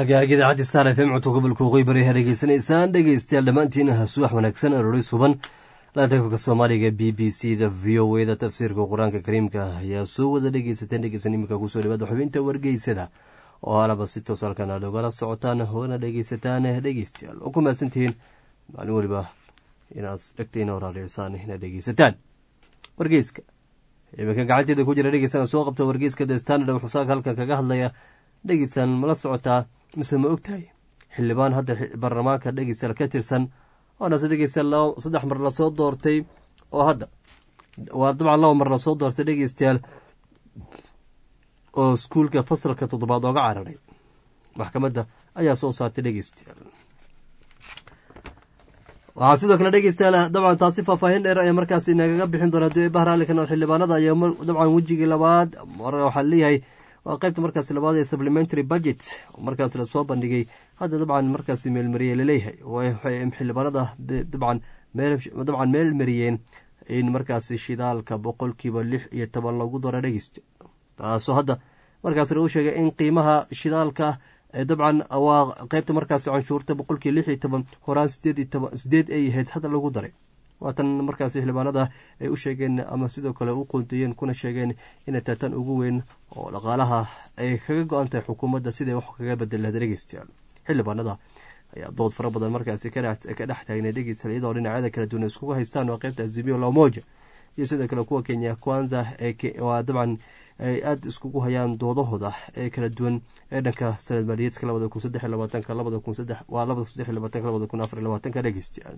hagaagi idaacaddi star f m codka gobolka waqooyi bari ha dhegeysanaysaan dhegeystayaal dhammaantiin subax wanaagsan aroori suban laantaafka soomaaliga b b c da v o e da tafsiirka qur-aanka kariimka ayaa soo wada dhegeysateen dhegeysan iminka kusoo dhawaada xubinta wargeysada oo alaba si toos halkan aad ogala socotaan hoona dhegeysataan dhegeystayaal oo ku mahadsantihiin maalin weliba inaad dhegtayna horaaleysaan inaad dhegeysataan wargeyska iminka gacanteeda ku jira dhegeysana soo qabta wargeyska the standard wuxuu saaka halkan kaga hadlaya dhegeystan mala socotaa mise ma ogtahay xildhibaan hadda baarlamaanka dhegeystayaal ka tirsan oonase dhegeystayaal saddex mar lasoo doortay oo hadda waa dabcan laba mar lasoo doortay dhegeystayaal oo iskuulka fasalka toddobaad ooga cararay maxkamadda ayaa soo saartay dhegeystayaal waxaa sidoo kale dhegeystayaal dabcan taasi faahfaahin dheer ayaa markaas nagaga bixin doona hadii bahraalika nood xildhibaanada ayaa dabcan wejigii labaad waxaa leeyahay waa qaybta markaas labaad ee supplementary budget markaas lasoo bandhigay hadda dabcan markaas meelmariyey laleeyahay waxay xildhibaanada dabcan dabcan meel mariyeen in markaas shidaalka boqolkiiba lix iyo toban lagu daro dhegeysta taasoo hadda markaas lagu sheegay in qiimaha shidaalka dabcan waa qaybta markaas canshuurta boqolkii lix iyo toban horaan sideed ay ahayd hadda lagu daray waatan markaas xildhibaanada ay u sheegeen ama sidoo kale u qoonteeyeen kuna sheegeen inay taatan ugu weyn oo dhaqaalaha ay kaga go-an tahay xukuumadda siday wax kaga bedel lahda dhegeystayaal xildhibaanada ayaa dood fara badan markaasi ka dhex taagna dhegeystayaal iyadoo dhinacyada kala duwan iskugu haystaan waa qaybta azimio lamoja iyo sidoo kale kuwa kenya kwanza waa dabcan ay aada iskugu hayaan doodahooda ee kala duwan ee dhanka sanad maaliyeedka labada kun saddex labaatanka labada kun saddex waa labada kun saddex labaatanka labada kun afar labaatanka dhegeystayaal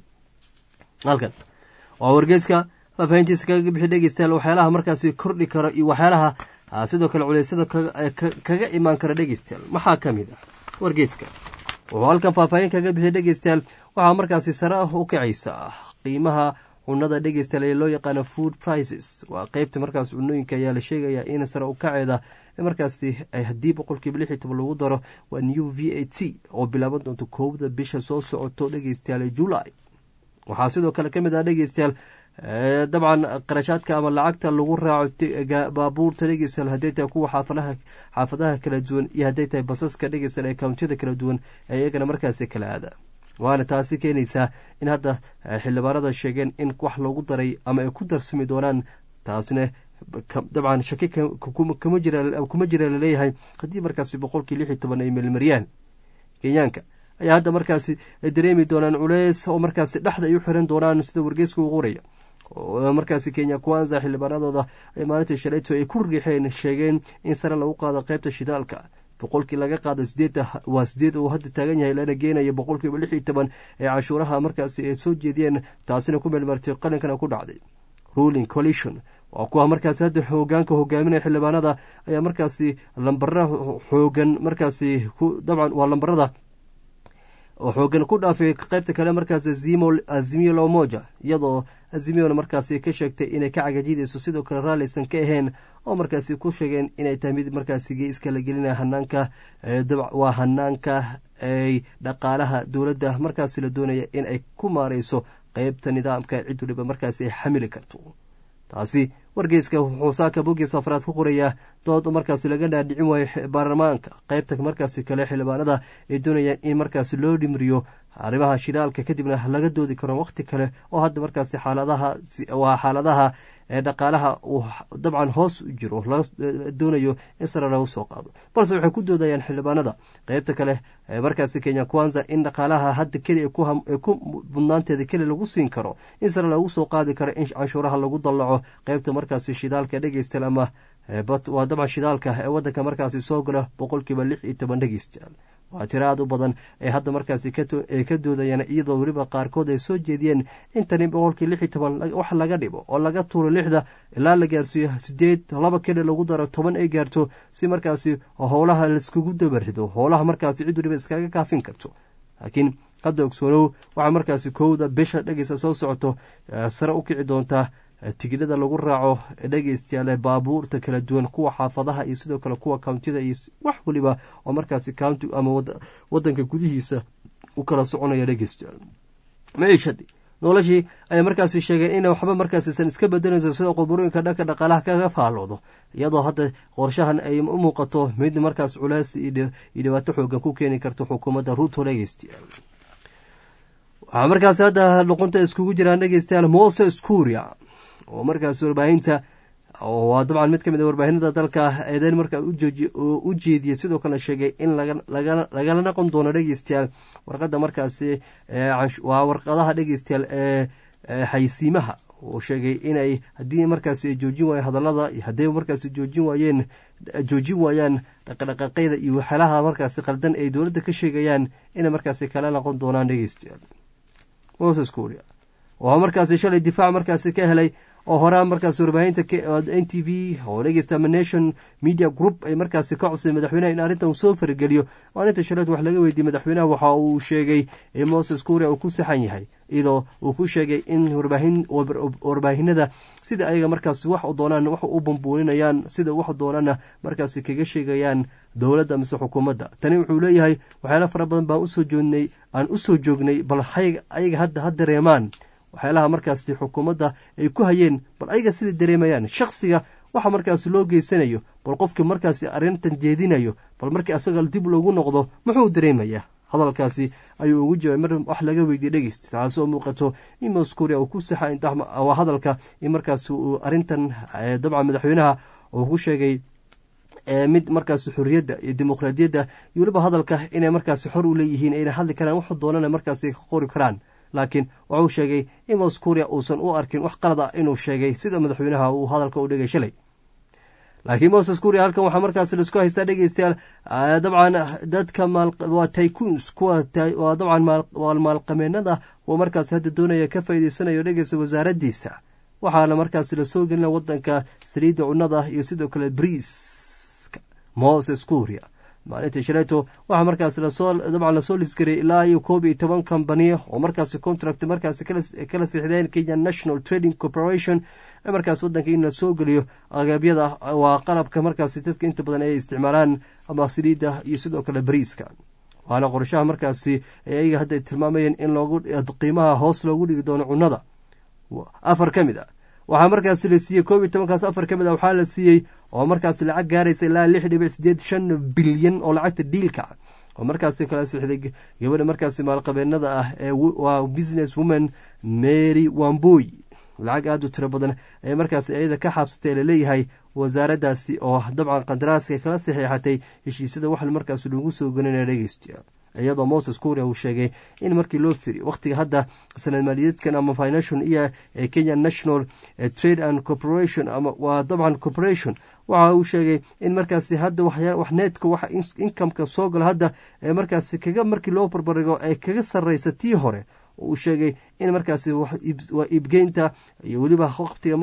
halkan waa wargeyska faafaahintiisa kaga bixi dhegeystayaal waxyaalaha markaasi kordhi karo iyo waxyaalaha sidoo kale culeysyada kaga imaan kara dhegeystayaal maxaa ka mid ah wargeyska wuxuu halkan faahfaahin kaga bixi dhegeystayaal waxaa markaasi sare ah u kacaysa qiimaha cunada dhegeystayaal ee loo yaqaano food prices waa qeybta markaas cunooyinka ayaa la sheegaya in sare u kaceeda markaasi haddii boqolkiiba lix iyo toban lagu daro waa new v a t oo bilaaban doonto koobda bisha soo socoto dhegeystayaal july waxaa sidoo kale ka mid ah dhegeystayaal dabcan qarashaadka ama lacagta lagu raaco baabuurta dhegeystayaal hadday tahay kuwa xaafadaha xaafadaha kala duwan iyo hadday tahay basaska dhegeystayaal ee kawntiyada kala duwan ee iyagana markaasi kala aada waana taasi keenaysaa in hadda xildhibaanada sheegeen in wax loogu daray ama ay ku darsami doonaan taasna dabcan shaki kuma jira laleeyahay haddii markaasi boqolkii lix iyo toban ay meelmariyaan kenyaanka ayaa hadda markaasi dareemi doonaan culeys oo markaasi dhexda ay u xiran doonaan sida wargeyska u qoraya oo markaasi kenya kwanza xildhibaanadooda ay maalintii shalayto ay ku riixeen sheegeen in sare lagu qaado qeybta shidaalka boqolkii laga qaada sideed waa sideed uu hadda taagan yahay lana geenaya boqolkiiba lix iyo toban ee cashuuraha markaasi ay soo jeediyeen taasina ku meelmartay qalinkana ku dhacday ruling coalition waa kuwa markaasi hadda hoogaanka hogaaminaya xildhibaanada ayaa markaasi lambara xoogan markaasi dabcan waa lambarada oo xoogan ku dhaafay qaybta kale markaas azimio lomoja iyadoo azimiona markaasi ka sheegtay inay ka cagajidayso sidoo kale raalliaysan ka ahayn oo markaasi ku sheegeen inay tahay mid markaasi geeska la gelinaya hanaanka waa hanaanka ay dhaqaalaha dowladda markaasi la doonaya in ay ku maareyso qeybta nidaamka cid waliba markaasi ay xamili karto taasi wargeyska wuxuu saaka bogiis afraad ku qorayaa dood markaasi laga dhaadhicin waayo baarlamaanka qeybta markaasi kale xildhibaanada ay doonayaan in markaasi loo dhimriyo arrimaha shidaalka kadibna laga doodi karo waqti kale oo hadda markaasi xaaladaha waa xaaladaha ee dhaqaalaha uu dabcan hoos u jiro laga doonayo in sare lagu soo qaado balse waxay ku doodayaan xildhibaanada qeybta kale markaasi kenya kwanza in dhaqaalaha hadda keli ku mudnaanteeda keli lagu siin karo in sare lagu soo qaadi karo in canshuuraha lagu dallaco qeybta markaasi shidaalka dhegeystayaal ama waa dabcan shidaalka ee wadanka markaasi soo gala boqolkiiba lix iyo toban dhegeystayaal waa tiro aad u badan ee hadda markaasi ay ka doodayaan iyadoo weliba qaarkood ay soo jeediyeen in tani boqolkii lix iyo toban wax laga dhibo oo laga tuuro lixda ilaa la gaarsiiyo sideed laba keli lagu daro toban ay gaarto si markaasi howlaha laiskugu dabarido howlaha markaasi cid waliba iskaga kaafin karto laakiin hadda ogsoonow waxaa markaasi kowda bisha dhegeysa soo socoto sare u kici doontaa tigidhada lagu raaco dhegeystayaal baabuurta kala duwan kuwa xaafadaha iyo sidoo kale kuwa kountida iyo wax waliba oo markaasi county ama wadanka gudihiisa u kala soconaya dhegeystayaal maciishadii noloshii ayay markaasi sheegeen inay waxba markaasiisan iska bedelayso sida quburooyinka dhanka dhaqaalaha kaga faalloodo iyadoo hadda qorshahan ay u muuqato mid markaas culeys iyo dhibaato xoogan ku keeni karto xukuumadda ruuto dhegeystayaal waxaa markaasi hadda luqunta iskugu jiraan dhegeystayaal moses kuria oo markaas warbaahinta waa dabcan mid ka mid a warbaahinada dalka eedeyn markaa u jeediyey sidoo kale sheegay in lagala noqon doono dhegeystayaal warqada markaasi waa warqadaha dhegeystayaal ee xaysiimaha uu sheegay inay haddii markaasi ay joojin waayeen hadallada iyo hadday markaasi joojin waayeen joojin waayaan dhaqdhaqaaqyada iyo waxyaalaha markaasi qaldan ay dowladda ka sheegayaan inay markaasi kala noqon doonaan dhegeystayaal moses kuria waxaa markaasi shalay difaac markaasi ka helay oo horaa markaas warbaahinta n t v oo dhegeysta nation media group ay markaasi ka codsay madaxweynaha in arrintan uu soo farageliyo maalinta shaleed wax laga weydiiyey madaxweynaha waxa uu sheegay in moses kuria uu ku saxan yahay iyadoo uu ku sheegay in warbaahinada sida ayaga markaas wax doonaan wax u bambuuninayaan sida wax doonana markaasi kaga sheegayaan dowladda mise xukuumadda tani wuxuu leeyahay waxyaala fara badan baan usoo joognay aan usoo joognay bal ayaga hadda ha dareemaan waxyaalaha markaasi xukuumadda ay ku hayeen bal ayaga sida dareemayaan shaksiga waxa markaasi loo geysanayo bal qofkii markaasi arrintan jeedinayo bal markii asaga dib loogu noqdo muxuu dareemayaa hadalkaasi ayuu ugu jawaabay mar wax laga weydiye dhegeysta taasoo muuqato in moskuria uu ku saxa waa hadalka in markaasi uu arrintan dabcan madaxweynaha uu ku sheegay mid markaasi xorriyadda iyo dimuqraadiyadda iyo weliba hadalka inay markaasi xor u leeyihiin ayna hadli karaan wax doonana markaasi ka qori karaan laakiin wuxuu sheegay in moskuria uusan u arkin wax qalad ah inuu sheegay sida madaxweynaha uu hadalka u dhigay shalay laakiin moses kuria halkan waxaa markaas laisku haystaa dhegeystayaal dabcan dadka waa tycoons kuwa waa dabcan waa maalqameenada kuwa markaas hadda doonaya ka faa'iideysanayo dhegeysta wasaaradiisa waxaana markaas lasoo gelina wadanka saliidda cunnada iyo sidoo kale briiska moses kuria maalinta shaleeto waxaa markaas lasoo dabcan lasoo lisgariyay ilaa iyo koob iyo toban kambaniya oo markaasi contract markaasi kala siixdeen kenya national trading corporation markaas wadanka in la soo geliyo agabyada waa qalabka markaasi dadka inta badan ay isticmaalaan ama saliidda iyo sidoo kale bariiska waana qorshaha markaasi ayaga hadda tilmaamayeen in loogu qiimaha hoos loogu dhigi doono cunnada afar ka mid a waxaa markaasi la siiyey koob iyo tobankaas afar ka mid a waxaa la siiyey oo markaasi lacag gaaraysa ilaa lix dhibic sideed shan bilyan oo lacagta diilka oo markaasi kala sixday gabadha markaasi maalqabeenada ah ee waa business woman mary wamboy lacag aada u tiro badan ee markaasi iyada ka xaabsatay laleeyahay wasaaraddaasi oo dabcan qandaraaska kala saxiixatay heshiisyada wax markaas lagu soo gelinaya dhegeysta iyadoo moses kuria uu sheegay in markii loo firi wakhtiga hadda sanad maaliyaedkan ama financial year ee kenya national trade and corporation ama waa dabcan corporation waxa uu sheegay in markaasi hadda wax needka waxa inkameka soo galo hadda ee markaasi kaga markii loo barbarigo ee kaga sarreysa tii hore uu sheegay in markaasi waa iibgeynta iyo weliba waqtiga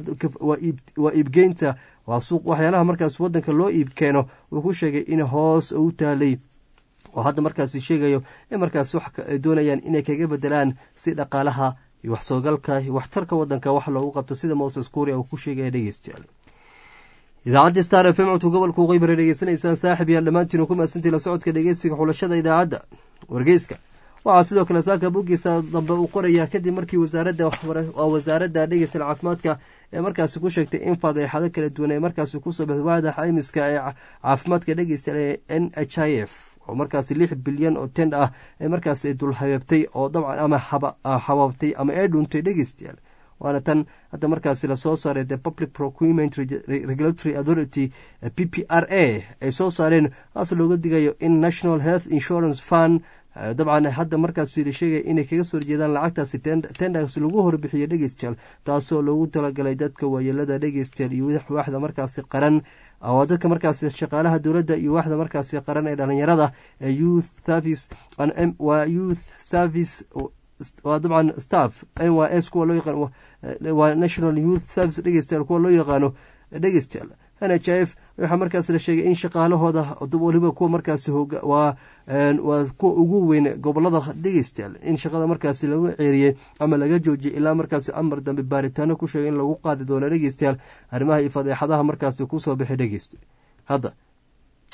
waa iibgeynta waa suuq waxyaalaha markaas wadanka loo iib keeno uu ku sheegay in hoos u taalay oo hadda markaasi sheegayo in markaas wax ay doonayaan inay kaga bedelaan si dhaqaalaha iyo wax soogalka iyo waxtarka wadanka wax loogu qabto sida moses kuria uu ku sheegaya dhegeystayaal idaacadda star f m codka gobolka uqeybara dhegeysanaysaan saaxib yaal dhammaantiin ku maasantii la socodka dhegeysiga xulashada idaacadda wargeyska waxaa sidoo kale saaka boggiisa dambe uu qoraya kadib markii wasaaradda waa wasaaradda dhegeysta caafimaadka ee markaasi ku sheegtay in fadeexado kala duwan ee markaasi kusoo baxday waada caymiska ee caafimaadka dhegeysta ee n h i f oo markaasi lix bilyan oo tend ah ee markaasi dul habeebtay oo dabcan ama habaabtay ama ee dhuuntay dhegeystayaal waana tan hadda markaasi lasoo saaray the public procurement regulatory authority p p r a ay soo saareen haas looga digayo in national health insurance fund dabcan hadda markaasi la sheegaya inay kaga soo horjeedaan lacagtaasi tendaas lagu horbixiyo dhegeystayaal taasoo loogu talagalay dadka waayeelada dhegeystayaal iyo waaxda markaasi qaran waa dadka markaasi shaqaalaha dowladda iyo waaxda markaasi qaran ee dhalinyarada ee youth service waa youth service waa dabcan staff n y s kuwa loo yaqaan waa national youth service dhegeystayaal kuwa loo yaqaano dhegeystayaal n h f waxaa markaas la sheegay in shaqaalahooda waliba kuwa markaasi waa waa kuwa ugu weyn gobolada dhegeystayaal in shaqada markaasi lagu ceeriyey ama laga joojiyay ilaa markaasi amar dambe baaritaano ku sheegay in lagu qaadi doono dhegeystayaal arrimaha iyo fadeexadaha markaasi kusoo baxay dhegeysta hadda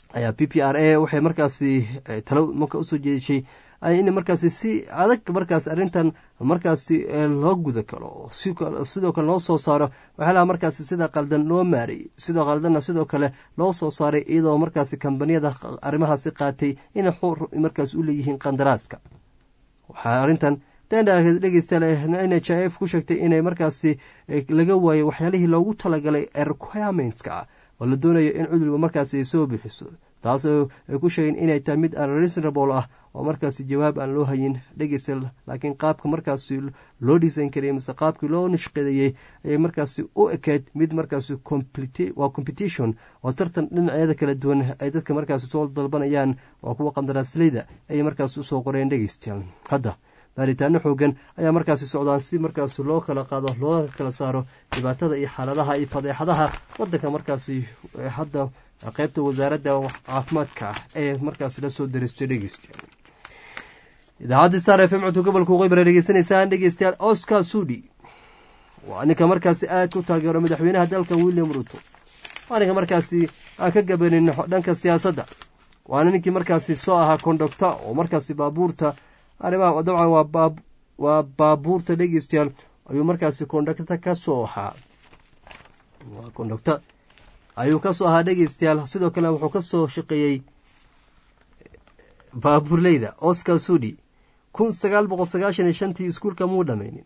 ayaa p p r a waxay markaasi talo marka usoo jeedishay in markaasi si adag markaas arrintan markaasi loo guda kalo sidoo kale loo soo saaro waxyaalaha markaasi sida qaldan loo maarayy sidoo qaldanna sidoo kale loo soo saaray iyadoo markaasi kambaniyada arrimahaasi qaatay inay xur markaas u leeyihiin qandaraaska waxaa arrintan dhegeystayaal n h i f ku sheegtay inay markaasi laga waayo waxyaalihii loogu talagalay requirements-ka oo la doonayo in cudurba markaasi ay soo bixiso taasoo ay ku sheegeen inay tahay mid aan reasonable ah oo markaasi jawaab aan loo hayin dhegeystayaal laakiin qaabka markaasi loo dhisayn karayay mise qaabkii loo nishqadeeyey ayay markaasi u ekeyd mid markaasi waa competition oo tartan dhinacyada kala duwan ay dadka markaasi soo dalbanayaan waa kuwa qandaraasleyda ayay markaasi usoo qoreen dhegeystayaal hadda baaritaano xoogan ayaa markaasi socdaan si markaasi loo kala qaado loo kala saaro dhibaatada iyo xaaladaha iyo fadeexadaha wadanka markaasi hadda qeybta wasaaradda caafimaadka ee markaasi lasoo daristay dhegeystayaal idaacadda star f m codka gobolka waqooyi dhegeysanaysaan dhegeystayaal oscar sudi waa ninka markaasi aad ku taageero madaxweynaha dalkan william ruto waa ninka markaasi aan ka gabanin dhanka siyaasadda waana ninkii markaasi soo ahaa kondocta oo markaasi baabuurta arrimaha dabcan waa baabuurta dhegeystayaal ayuu markaasi kondocta kasoo ahaa waa kondocta ayuu kasoo ahaa dhegeystayaal sidoo kale wuxuu kasoo shaqeeyey baabuurleyda oscar sudi kun sagaal boqol sagaashan iyo shantii iskuulka muu dhameynin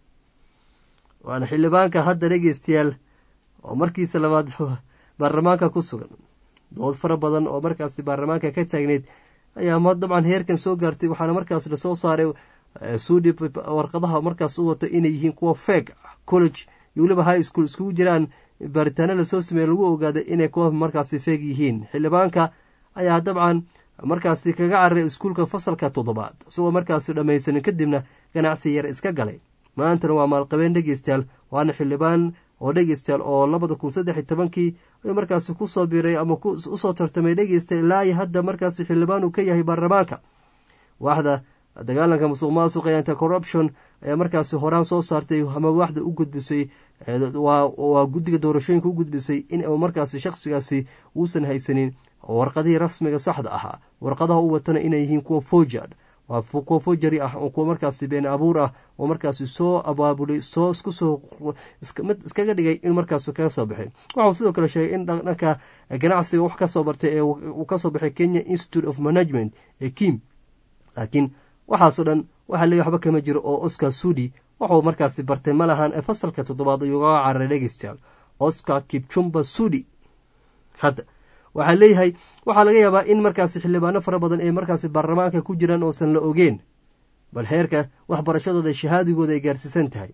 waana xildhibaanka hadda dhegeystayaal oo markiisa labaad baarlamaanka ku sugan dood fara badan oo markaasi baarlamaanka ka taagneyd ayaa dabcan heerkan soo gaartay waxaana markaas lasoo saaray sudi warqadaha markaas u wato inay yihiin kuwa feeg college iyo weliba high school iskugu jiraan baaritaano lasoo sameeye lagu ogaaday inay kuwa markaasi feeg yihiin xildhibaanka ayaa dabcan markaasi kaga cararay iskuulka fasalka toddobaad isagoo markaasi dhammaysanin kadibna ganacsi yar iska galay maantana waa maalqabeen dhegeystayaal waana xildhibaan oo dhegeystayaal oo labada kun saddex iyo tobankii ayuu markaasi kusoo biray ama usoo tartamay dhegeystayaal ilaa iyo hadda markaasi xildhibaan uu ka yahay baarlamaanka waaxda dagaalanka musuq maasuq ee anti corruption ayaa markaasi horaan soo saartay ama waaxda u gudbisay waa guddiga doorashooyinka u gudbisay in uu markaasi shakhsigaasi uusan haysanin warqadihii rasmiga saxda ahaa warqadaha u watana inay yihiin kuwa fojard waa kuwa fojari ah oo kuwa markaasi been abuur ah oo markaasi soo abaabulay soo isku soo mid iskaga dhigay in markaas kaga soo baxay waxau sidoo kale sheegay in dhanka ganacsiga wax kasoo bartay ee uu kasoo baxay kenya institute of management ee kim laakiin waxaasoo dhan waxaa leeya waxba kama jiro oo oscar sudi waxuu markaasi bartay ma lahan ee fasalka toddobaad ayuu ugaga cararay dhegeystayaal oscar kipchumba sudi hadda waxaa leeyahay waxaa laga yaabaa in markaasi xildhibaano fara badan ee markaasi baarlamaanka ku jiraan oosan la ogeen bal heerka waxbarashadooda shahaadigooda ay gaarsiisan tahay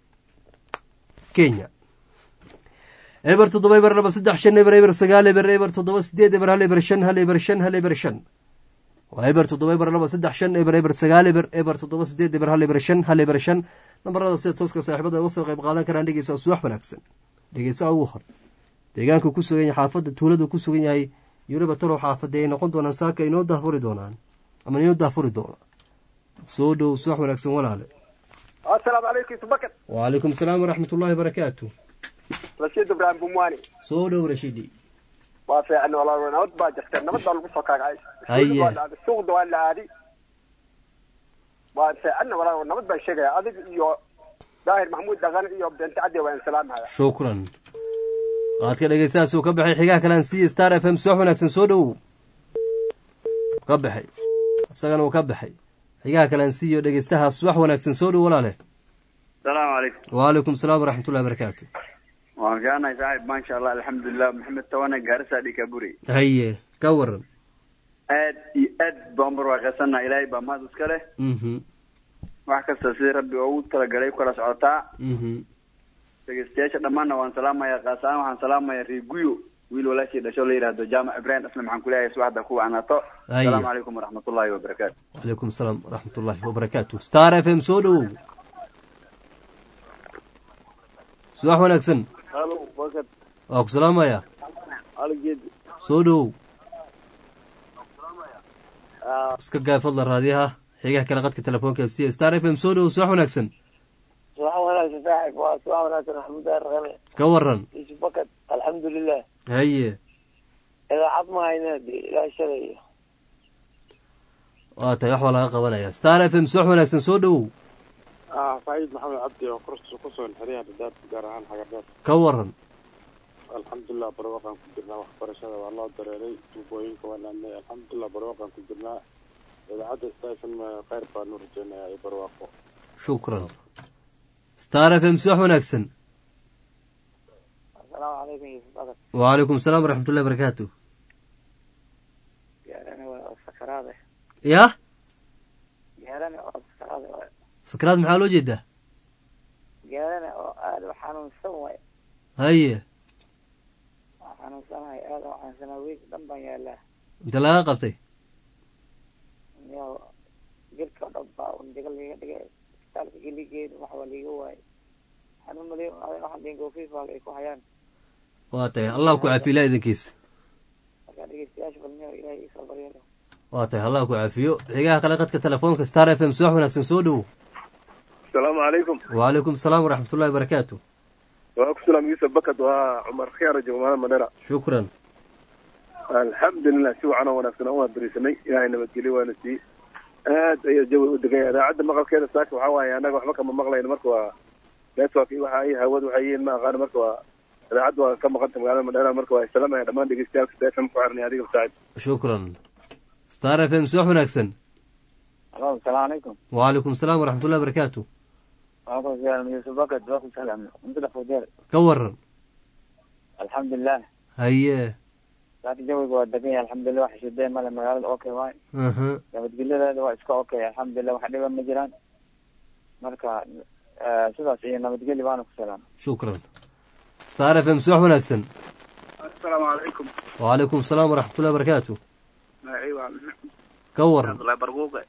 kenya eber toddoba eber laba saddex shan eber eber sagaal eber eber toddoba sideed eber hal eber shan hal eber shan hal eber shan waa eber toddoba eber laba saddex shan eber eber sagaal eber eber toddoba sideed eber hal eber shan hal eber shan nambarada sida tooska saaxiibada uga soo qayb qaadan karaan dhegeysaa suwax wanaagsan dhegeysaa ugu hor deegaanka ku sugan yahay xaafadda tuulada ku sugan yahay yuriba talow xaafadda ay noqon doonaan saaka inoo dahfuri doonaan ama inoo dahfuri doona soo dhow suwax wanaagsan walaale asalaamu calaykum subakad wacalaykum asalaam waraxmat ullahi barakaatu rashiid ibraahim bumwaani soo dhow rashidi waa fiican walaal nabad baa jirta nabad baa lagu soo kaagacay Haye. suuqda waa la aadi waa fiicanna walaal nabad baan sheegaya adig iyo daahir maxamuud dhaqan iyo bente cadde waan salaamhaya shukran qaad ka dhegeystahaasuu ka baxay xigaha kalean c star f m suwax wanaagsan soo dhowow ka baxay isagana uu ka baxay xigaha kalean c iyo dhegeystaha suwax wanaagsan soo dhow walaale asalaamu calaykum wacalaykum asalaam waraxmat ullahi barakaatu waan fiicanahay saaxib maasha allah alxamdulilah maxamed tawane gaarisa dhikaburi haye ka waran aad iyo aad baan barwaaqaysannaa ilaahay baa mahad iska leh mhm wax kasta sidii rabbi ugu talagalay ku kala socotaa mhm dhegeystayaasha dhammaanna waan salaamaya kaas ahaan waxaan salaamaya reeguyo wiil walaashii dhasho la yidhaahdo jaamac ibrahim aslam waxaan kuleeyahay subaxda ku anaato Haye. asalaamu calaykum waraxmatullahi wabarakaatu wacalaykum asalaam waraxmat ullahi wabarakaatu star f m soo dhowow subax wanaagsan halo bakad waa ku salaamaya aligeed soo dhowow iska gaay fadla raadiyaha xigaha kale qadka telefoonka c star f m soo dhowow subax wanaagsan subax wanaagsan saaxib waa subax wanaagsan maxamuud daahir dhaqane ka waran isu bakad alxamdulilah haye idaacad ma hayna de ilaa shalay waa tahay wax baa laga qabanaya star f m subax wanaagsan soo dhowow faaiid maxamed cabdi oo kursi ku sugan xeryaha dhadaadka gaar ahaan xagardheer ka waran alxamdulilah barwaqaan ku jirnaa waxbarashada waa loo dareeray tuubooyinka waa naadnay alxamdulilah barwaqaan ku jirnaa idaacadda stafn kheyr baanu rajeynayaa iyo barwaaqo shukran star f m subax wanaagsan asalaamu calaykum yusuf bakar wacalaykum asalaam waraxmat ullahi barakaatu gaarane waa sakaraade yah gaarane oo sakaraade waay sakraad maxaa loo jeedaa gaarane oo aada u xanuunsan waay haye waa xanuunsanahay aada u xanuunsanaa weeg dhan baan yaalaa inta laga qabtay yo jirka o dhan baa un diga liiga dhigay isbitaalka geligeeda wax waa liiga waayay xanuun mali waxaan dhihin goofiifaaga ay ku hayaan waa tahay allah ku cafiyo ilaah idinkiisa markaa dhegeystayaasha balniyo ilaahay isoo baryalo waa tahay allah ku cafiyo xigaha kale qadka telefoonka star f m subax wanaagsan soo dhowow asalaamu calaykum wacalaykum asalaam waraxmat ullahi barakaatu waa ku salaam yuusuf bakad waa cumar khiyaara jogmaala madhera shukran alxamdulilah si wacan oo wanaagsan oo waan berisanay ilaahay nabadgelyo waana sii aad ayaa jawi u degaya idaacadda maqalkeeda saaka waxaa waaye annaga waxba kama maqlayno marka waa network iyo waxa ay hawad waxay yihiin ma aqaano marka waa idaacadda waa ka maqanta magaalada madhera marka waa salaamaya dhammaan dhegeystayaal kasta fm ku xirnay adiga saaxib shukran star f m subax wanaagsan alo asalaamu calaykum wacalaykum asalaam waraxmat ullahi barakaatu waaku salaam yusuf bakad waa ku salaam cuntada fudeer ka waran alxamdulilah haye saaka jawiga waa degan yahay alxamdulilah wax shideen male magaalada okay waay aha nabadgelyadeeda waa iska okay alxamdulilah wax dhiba ma jiraan marka sidaas iyo nabadgelyo baana ku salaam shukran star f m subax wanaagsan asalaamu calaykum wacalaykum asalaam waraxmat ullahi barakaatu ka waran abdullahi barquuqe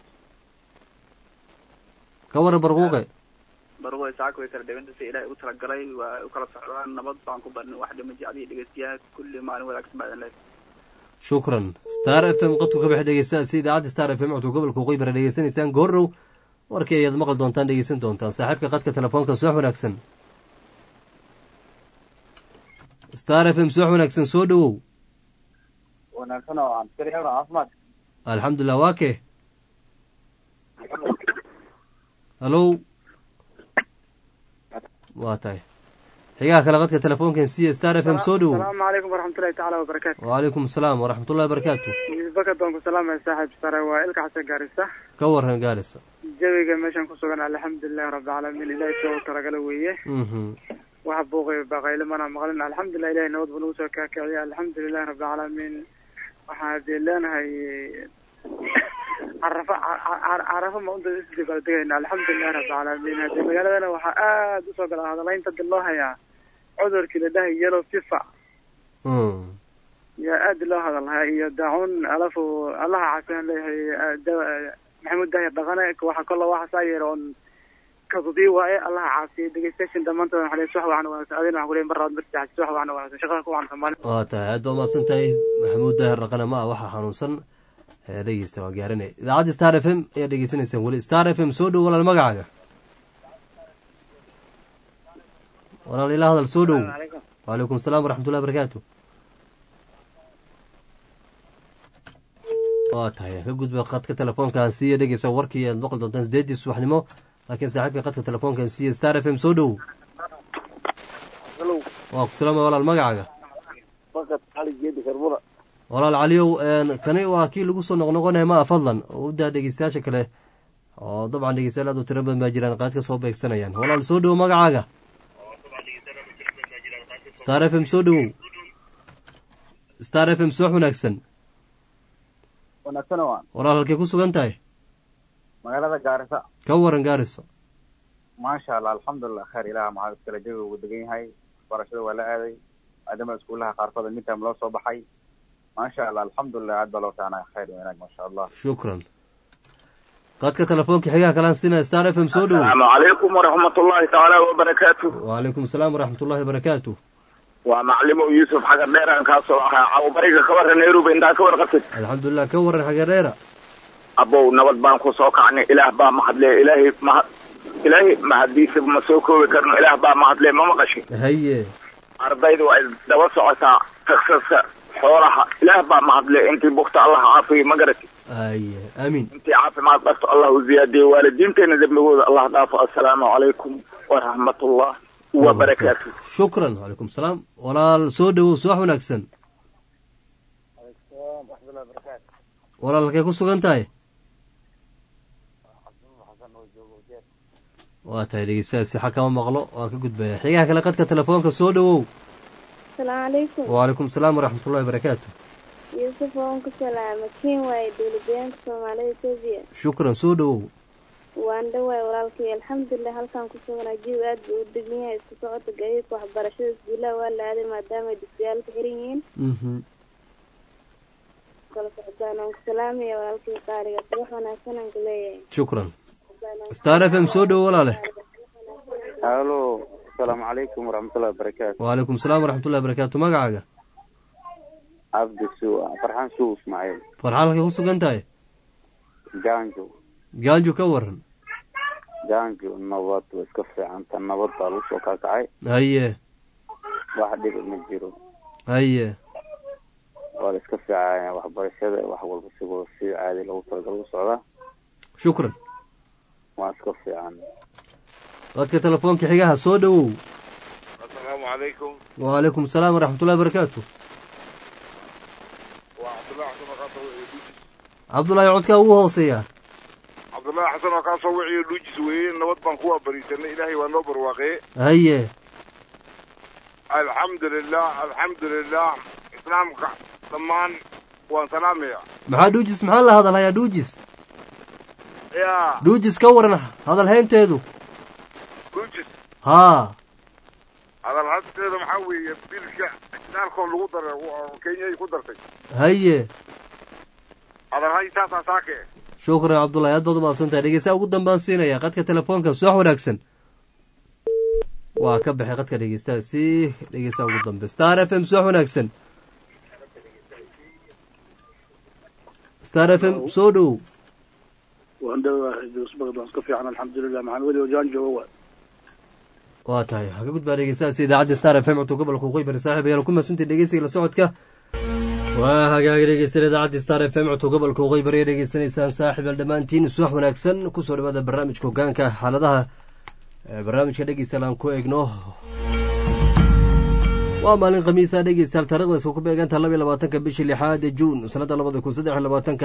ka waran barquuqe barquuqe saaka way kala dheganta si ilaahay u talagalay waa u kala socdaan nabad baan ku barnay wax dhima jecliyo dhegeystayaal kulli maalin wanaagsan baa idin leedahay shukran star f m qadku ka bax dhegeysta si idaacadda star f m codka gobolka waqooyi bara dhegeysanaysaan goorrow warkii ayaad maqli doontaan dhegeysan doontaan saaxiibka qadka telefoonka subax wanaagsan star f m subax wanaagsan soo dhowow wanaagsan oo aan askari hebra caafimaad alxamdulilah waa kee hallow waa tahay xigaha kale qadka telefoonkan siya star f m soo dhowow asalaamu calaykum waraxmatullahi tacaala wabarakaatu wacalaykum asalaam waraxmat ullahi barakaatu yusuf bakad baan ku salaamaya saaxiib sare waa ilka xasan gaarisa ka waran gaarisa jawiga meeshaan ku sugan alxamdulilahi rabbilcaalamiin ilaahay soo talagala weeye mhm waxa buuqay baqayle mana maqlin alxamdulilah ilahay nabad buu nagu soo kaakiciya alxamdulilahi rabbilcaalamiin waxaa dee leenahay carafa carafa ma unta isdibaldegayna alxamdulilahi rabbilcaalamiin hadee magaaladana waxaa aada usoo gala hadalaynta dib loo hayaa cudurkii la dhahay yellow fifa Mm. yaa aada loo hadalhaa iyo daacuun alafu allaha caafiyan leeyahay da- maxamuud daahir dhaqane waxa kolla waxa saa yeer oon kadubii waaye allaha caafiya dhegeystayaashan dhammaantood waxaa leeyahay subax waxna wanaagsan adina waxaa kuleeyahay mar labaad mar saddexaad subax waxna wanaagsan shaqada ku wanaagsan maalin waa tahay aad baa umahadsan tahay maxamuud daahir dhaqane ma ah waxaa xanuunsan ee dhegeysta waa gaaranay idaacadda star f m ayaa dhegeysanaysaan weli star f m soo dhow walaal magacaaga walaal ilaa hadal soo dhow wacalaykum asalaam waraxmatullahi barakaatu waa tahay ka gudba qadka telefoonkan siiya dhegeysa warkii aad maqli doontaan sideedii subaxnimo laakiin saaxiibka qadka telefoonkan siiya star f m soo dhow waa ku salaama walaal magacaaga bakad cali geedi karbula walaal caliyow een, kani waa kii lagu soo noqnoqonaya ma ah fadlan oo u daa dhegeystayaasha kale oo dabcan dhegeystayaal aad u tiro badan baa jiraan qaad ka soo beegsanayaan walaal soo dhowo magacaaga star f m soo dhowow star f m subax wanaagsan wanaagsan waan walaal halkay ku sugan tahay magaalada gaarisa ka waran gaariso maasha allah alxamdulilah kheer ilaha maxaa iskale jawiga ugu degan yahay waxbarashada waa la aaday maadaama iskuulaha qaarkood midtime loo soo baxay maasha allah alxamdulilah aad baa loo fiicnaya khayr iyo wanaag maasha allah shukran qadka telefoonka xigaha kalaan siinaya star f m soo dhowow asalaamu calaykum waraxmatullahi tacaala wabarakaatu wacalaykum asalaam waraxmatullahi barakaatu waa maclimo yuusuf xaga dheeraan kaasoo ahaa cawbariga ka warra nairobi intaa ka warqabtid alxamdulilah ka waran xagadheera abow nabad baan ku soo kacnay ilaah baa mahadle ilaahay mahad ilaahay mahaddiisa ma soo koobi karno ilaah baa mahadle ma maqashin haye ardaydu ay daba socotaa taksaska xoolaha ilaah baa mahadle intii bugta allah caafiyo ma garati aye amiin intii caafimaad qabto allah u ziyaadiyo waalidiinteena dembigooda allah dhaafo assalaamu calaykum waraxmatullah wabarakaatu shukran wacalaykum salaam walaal soo dhowow subax wanaagsan walaal halkay ku sugan tahay waa tahay dhegeystayaal sixa kama maqlo waan ka gudbaya xigaha kale qadka telefoonka soo dhowow asalaamu calaykum wacalaykum salaam waraxmatullahi wabarakaatu yuusuf waan ku salaama kiin waaye dowladdeegaanka soomaalida etoobiya shukran soo dhowow waan dhawaay walaalkay alxamdulilah halkaan ku suganaa jiw aad buu u degan yahay isku socodka gaadiidka waxbarashada iskuulaha waa la aaday maadaama ay dugsiyaal ka xiran yihiin mhm kala socotaan waan ku salaamaya walaalkay qaaliga subax wanaagsan aan ku leeyahay shukran star f m soo dhowo walaale halo asalaamu calaykum waraxmatullahi wabarakaatu wacalaykum salaam waraxmatullahi wabarakaatu magacaaga cabdi suu farxaan suu ismaaciil farxaan halkay ku sugan tahay gaanjo gaanjo ka waran gaanjo nabad way iska fiicanta nabad baa lagu soo kaakacay haye wax dhibi ma jiro haye waa la iska fiicaya waxbarashada wax walba sigoo si caadi lagu talagal u socdaa shukran waa iska fiican dadka telefoonka xigaha soo dhowow asalaamu calaykum wacalaykum salaam waraxmatullahi wabarakaatu waa cabdullahi xasan oo kaasoo wiciyo dhuujis cabdullaahi codkaa ugu hooseeya cabdullahi xasan oo kaasoo wiciyo dhuujis weeye nabad baan kuwaa bariisanay ilaahay waa noo barwaaqee haye alxamdulilah alxamdulilah islaamka dhammaan waan salaamaya maxaa dhuujis maxaa la hadalhayaa dhuujis yaa dhuujis ka waran hadalhaynteedu dhuujis haa hadalhadeeda maxaa weeye bilka daalkoo lagu daray oo kenya ay ku dartay haye hadalhay saasaa saake shukran cabdullahi aad baad u mahadsantahay dhegeystaha ugu dambaan siinaya qadka telefoonka subax wanaagsan waa ka baxay qadka dhegeystaha si dhegeystaha ugu dambe star f m subax wanaagsan star f m soo dhowow waan dhawahay joosbagad waan iska fiican alxamdulilah maxaan weli wajaan jooga waay waa tahay waxaa ka gudbaa dhegeystahaasi idaacadda star f m codka gobolka waqooyi bari saaxiib ayaanu ku mahadsantahay dhegeysiga la socodka waa hagaaga dhegeystayaal idaacadda star f m codka gobolka waqooyi bari dhegeysanaysaan saaxiib al dhammaantiin subax wanaagsan kusoo dhawaada barnaamijka hogaanka xaaladaha barnaamijka dhegeystayaal aan ku eegno waa maalin khamiisa dhegeystayaal taarikhdaas ku beegantaha laba iyo labaatanka bishii lixaad juun sanadda labada kun saddex iyo labaatanka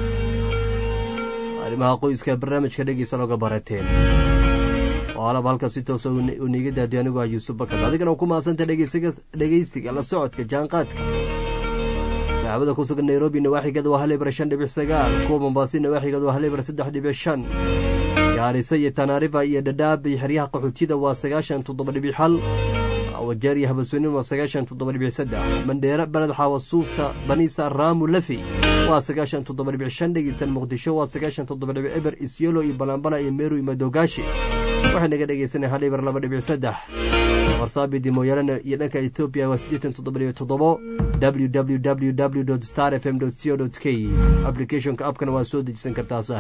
arrimaha qoyska barnaamijka dhegeysta looga barateen oo alaba halka si toosa u niiga daadiyo anigu ah yuusuf bakar adigana u ku mahadsantay dhegeysiga la socodka jaanqaadka saxaabada ku sugan nairobi nawaaxigeeda waa hal ibra shan dhibic sagaal kuwa mombaasi nawaaxigeeda waa hal ibra saddex dhibic shan gaarisa iyo tanaarifa iyo dhadhaab iyo xeryaha qaxootida waa sagaashan toddoba dhibic hal wajeer iyo habasoonin waa sagaashan toddoba dhibic saddex mandheera baned xaawa suufta baniisa raamu lafi waa sagaashan toddoba dhibic shan dhegeysan muqdisho waa sagaashan toddoba dhibic eber isyolo iyo balambala iyo meru iyo madogaashi waxay naga dhegeysanay hal ibar laba dhibic saddex warsaabidi mooyaalana iyo dhanka etoobiya waa siddeetan toddoba dhibic toddobo w w w w star f m co k applicationka abkana waa soo dejisan kartaa sah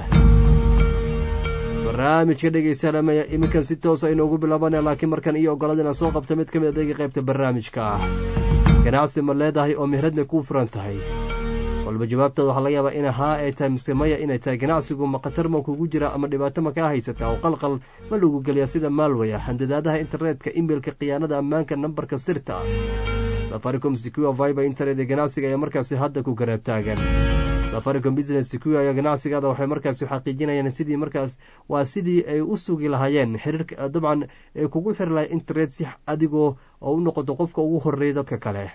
barnaamijka dhegeystayaal iminkan si toosa inoogu bilaabanaya laakiin markan iyo ogolada inaan soo qabto mid ka mid adeega qaybta barnaamijka ah ganacsi ma leedahay oo meherad may kuu furan tahay walba jawaabtaada waxaa laga yaabaa in haa ay tahay mise maya inay tahay ganacsigu ma khatar ma kugu jira ama dhibaato ma kaa haysataa oo qalqal ma lagu geliyaa sida maalwaya handadaadaha internetka imeilka khiyaanada ammaanka nambarka sirta safaricom secure viber internet ee ganacsiga ayaa markaasi hadda ku garaab taagan safaricom business secure ayaa ganacsigaada waxay markaasi xaqiijinayaan sidii markaas waa sidii ay u sugi lahaayeen xiriirka dabcan ay kugu xiri lahay internet si adigoo oo u noqoto qofka ugu horeeya dadka kale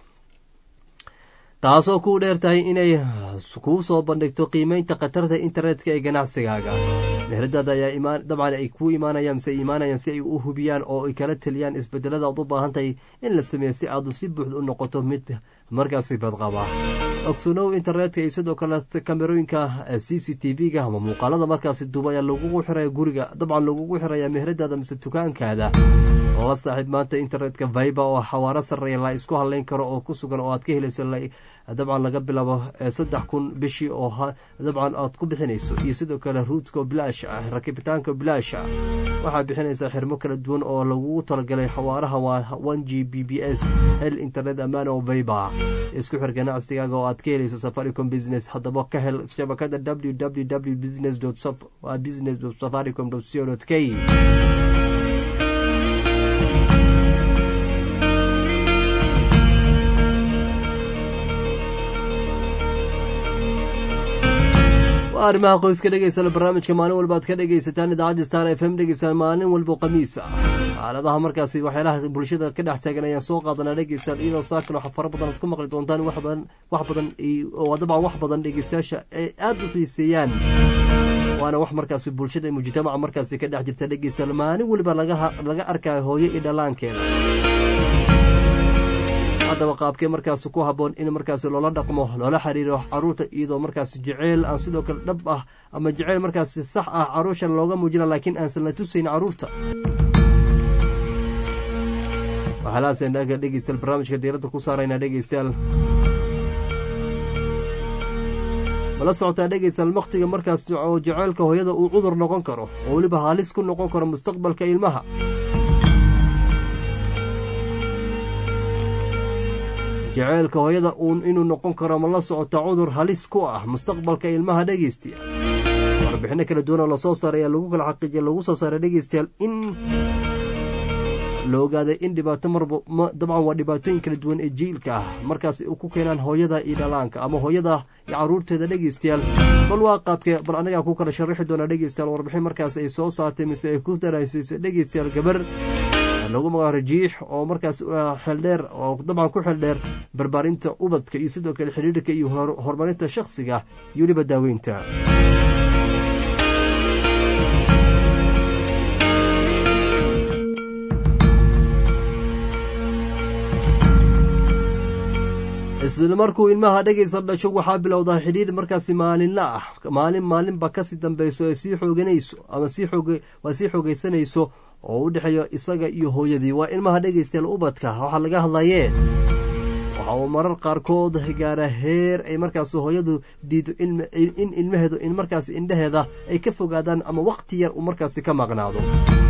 taasoo kuu dheer tahay inay kuu soo bandhigto qiimeynta khatarta internetka ee ganacsigaaga meheradaada ayaa dabcan ay kuu imaanayaan mise imaanayaan si ay u hubiyaan oo ay kala teliyaan isbedelada aad u baahan tahay in la sameeyo si aad si buuxda u noqoto mid markaasi badqaba ogsonow internetka iyo sidoo kale kamerooyinka c c t v-ga ama muuqaalada markaasi duuba ayaa lagugu xiraya guriga dabcan lagugu xiraya meheradaada mise dukaankaada la saaxiib maanta internetka viber oo xawaaro sarreeya la isku hadleyn karo oo ku sugan oo aad ka helayso dabcan laga bilaabo saddex kun bishii oo dabcan aad ku bixinayso iyo sidoo kale ruudka bilaash ah rakibitaanka bilaash ah waxaa bixinaysaa xirmo kala duwan oo lagugu talagalay xawaaraha waa one g b b s hel internet ammaan oo vayba isku xir ganacsigaaga oo aad ka helayso safaricom business haddaba ka hel shabakada w w w business business safaricom co k arrimaha qoyska dhegeysana barnaamijka maalin walba ad ka dhegeysataan idaacadda star f m dhegeysaan maalin walba khamiis ah xaaladaha markaasi waxyaalaha bulshada ka dhex taagan ayaan soo qaadanaa dhegeystaan iyadoo saakan waxa fara badan aad ku maqli doontaan wax badan wax badan oo dabcan wax badan dhegeystayaasha ay aada u xiiseeyaan waana wax markaasi bulshada mujtamaca markaasi ka dhex jirta dhegeystaan maalin waliba laga arkayo hooyo iyo dhallaankeeda haddaba qaabkee markaasi ku habboon in markaasi loola dhaqmo loola xiriiro caruurta iyadoo markaasi jeceyl aan sidoo kale dhab ah ama jeceyl markaasi sax ah caruushan looga muujina laakiin aansan la tusayn caruurta waxaalaaseen dhegeystayaal barnaamijka diiradda ku saaraynaa dhegeystayaal mala socotaa dhegeystayaal wakhtiga markaas oo jeceylka hooyada uu cudur noqon karo oo weliba halis ku noqon karo mustaqbalka ilmaha jeceylka hooyada uun inuu noqon karo ma la socota cudur halis ku ah mustaqbalka ilmaha dhegeystayaal warbixino kala duwan oo lasoo saaray ayaa lagu kala xaqiijiya lagu soo saaray dhegeystayaal in la ogaaday in dhibaato marba dabcan waa dhibaatooyin kala duwan ee jiilka ah markaas ku keenaan hooyada iyo dhalaanka ama hooyada iyo caruurteeda dhegeystayaal bal waa qaabkee bal anagaa ku kala sharaxi doonaa dhegeystayaal warbixin markaas ay soo saartay mise ay ku daraasiisay dhegeystayaal gabar lagu magaco rajiix oo markaas xeeldheer oo dabcan ku xeeldheer barbaarinta ubadka iyo sidoo kale xidhiidhka iyo horumarinta shakhsiga iyo weliba daaweynta isla markuu ilmaha dhegaysa dhasho waxaa bilowdaa xidhiidh markaasi maalinla ah maalin maalinba kasii dambeyso ee sii xooganayso ama waa sii xoogeysanayso oo u dhexeeyo isaga iyo hooyadii waa ilmaha dhegaystayaal ubadka waxaa laga hadlayee waxa uu marar qaarkood gaara heer ay markaas hooyadu diido in ilmaheedu in markaas indhaheeda ay ka fogaadaan ama wakhti yar uu markaasi ka maqnaado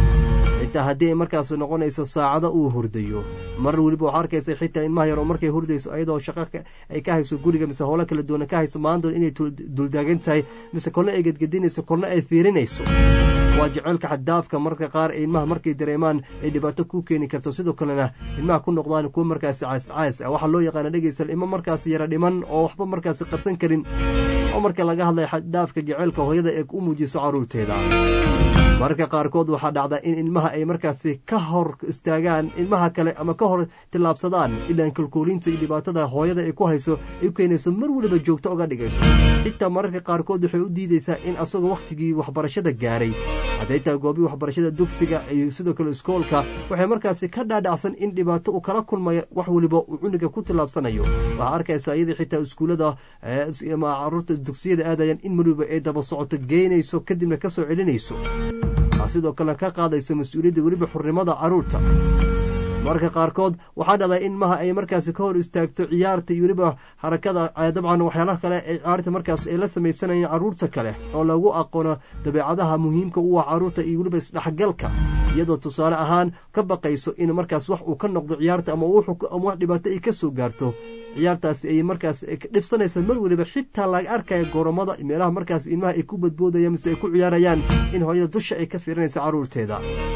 xitaa haddii ay markaas noqonayso saacado uu hurdayo mar weliba waxaa arkaysa xitaa ilmaha yar oo markay hurdayso ayadoo shaqo ay ka hayso guriga mise howlo kala duwana ka hayso maandoon inay duldaagan tahay mise kolna ay gedgedinayso kolna ay fiirinayso waa jeceylka xaddaafka marka qaar ee ilmaha markay dareemaan ay dhibaato ku keeni karto sidoo kalena ilmaha ku noqdaan kuwa markaasi caascaas ah waxaa loo yaqaana dhegeysal ilmo markaasi yara dhiman oo waxba markaasi qabsan karin oo marka laga hadlaya xaddaafka jeceylka hooyada ee u muujiso carruurteeda mararka qaarkood waxaa dhacda in ilmaha ay markaasi ka hor istaagaan ilmaha kale ama ka hor tillaabsadaan ilaan kalkoolinta iyo dhibaatada hooyada ay ku hayso ay u keenayso mar weliba joogto oga dhigayso xitaa mararka qaarkood waxay u diidaysaa in asagoo wakhtigii waxbarashada gaaray hadday tahay goobii waxbarashada dugsiga iyo sidoo kale iskoolka waxay markaasi ka dhaadhacsan in dhibaato uu kala kulmayo wax weliba uu cuniga ku tillaabsanayo waxaa arkaysa iyadii xitaa iskuullada ama caruurta dugsiyada aadayaan in mar weliba ay daba socoto geynayso kadibna ka soo celinayso sidoo kalena ka qaadayso mas-uuliyadda weliba xurnimada carruurta mararka qaarkood waxaa dhacdaa in maha ay markaasi ka hor istaagto ciyaarta iyo weliba harakada dabcan waxyaalaha kale ee ciyaarta markaas ay la samaysanayeen carruurta kale oo lagu aqoono dabeecadaha muhiimka u ah carruurta iyo weliba isdhexgalka iyadoo tusaale ahaan ka baqayso in markaas wax uu ka noqdo ciyaarta ama wax dhibaato ay ka soo gaarto ciyaartaasi ay markaas dhibsanaysa mar weliba xitaa laga arkaya goromada meelaha markaas ilmaha ay ku badboodayaan mise ay ku ciyaarayaan in hooyada dusha ay ka fiirinaysa carruurteeda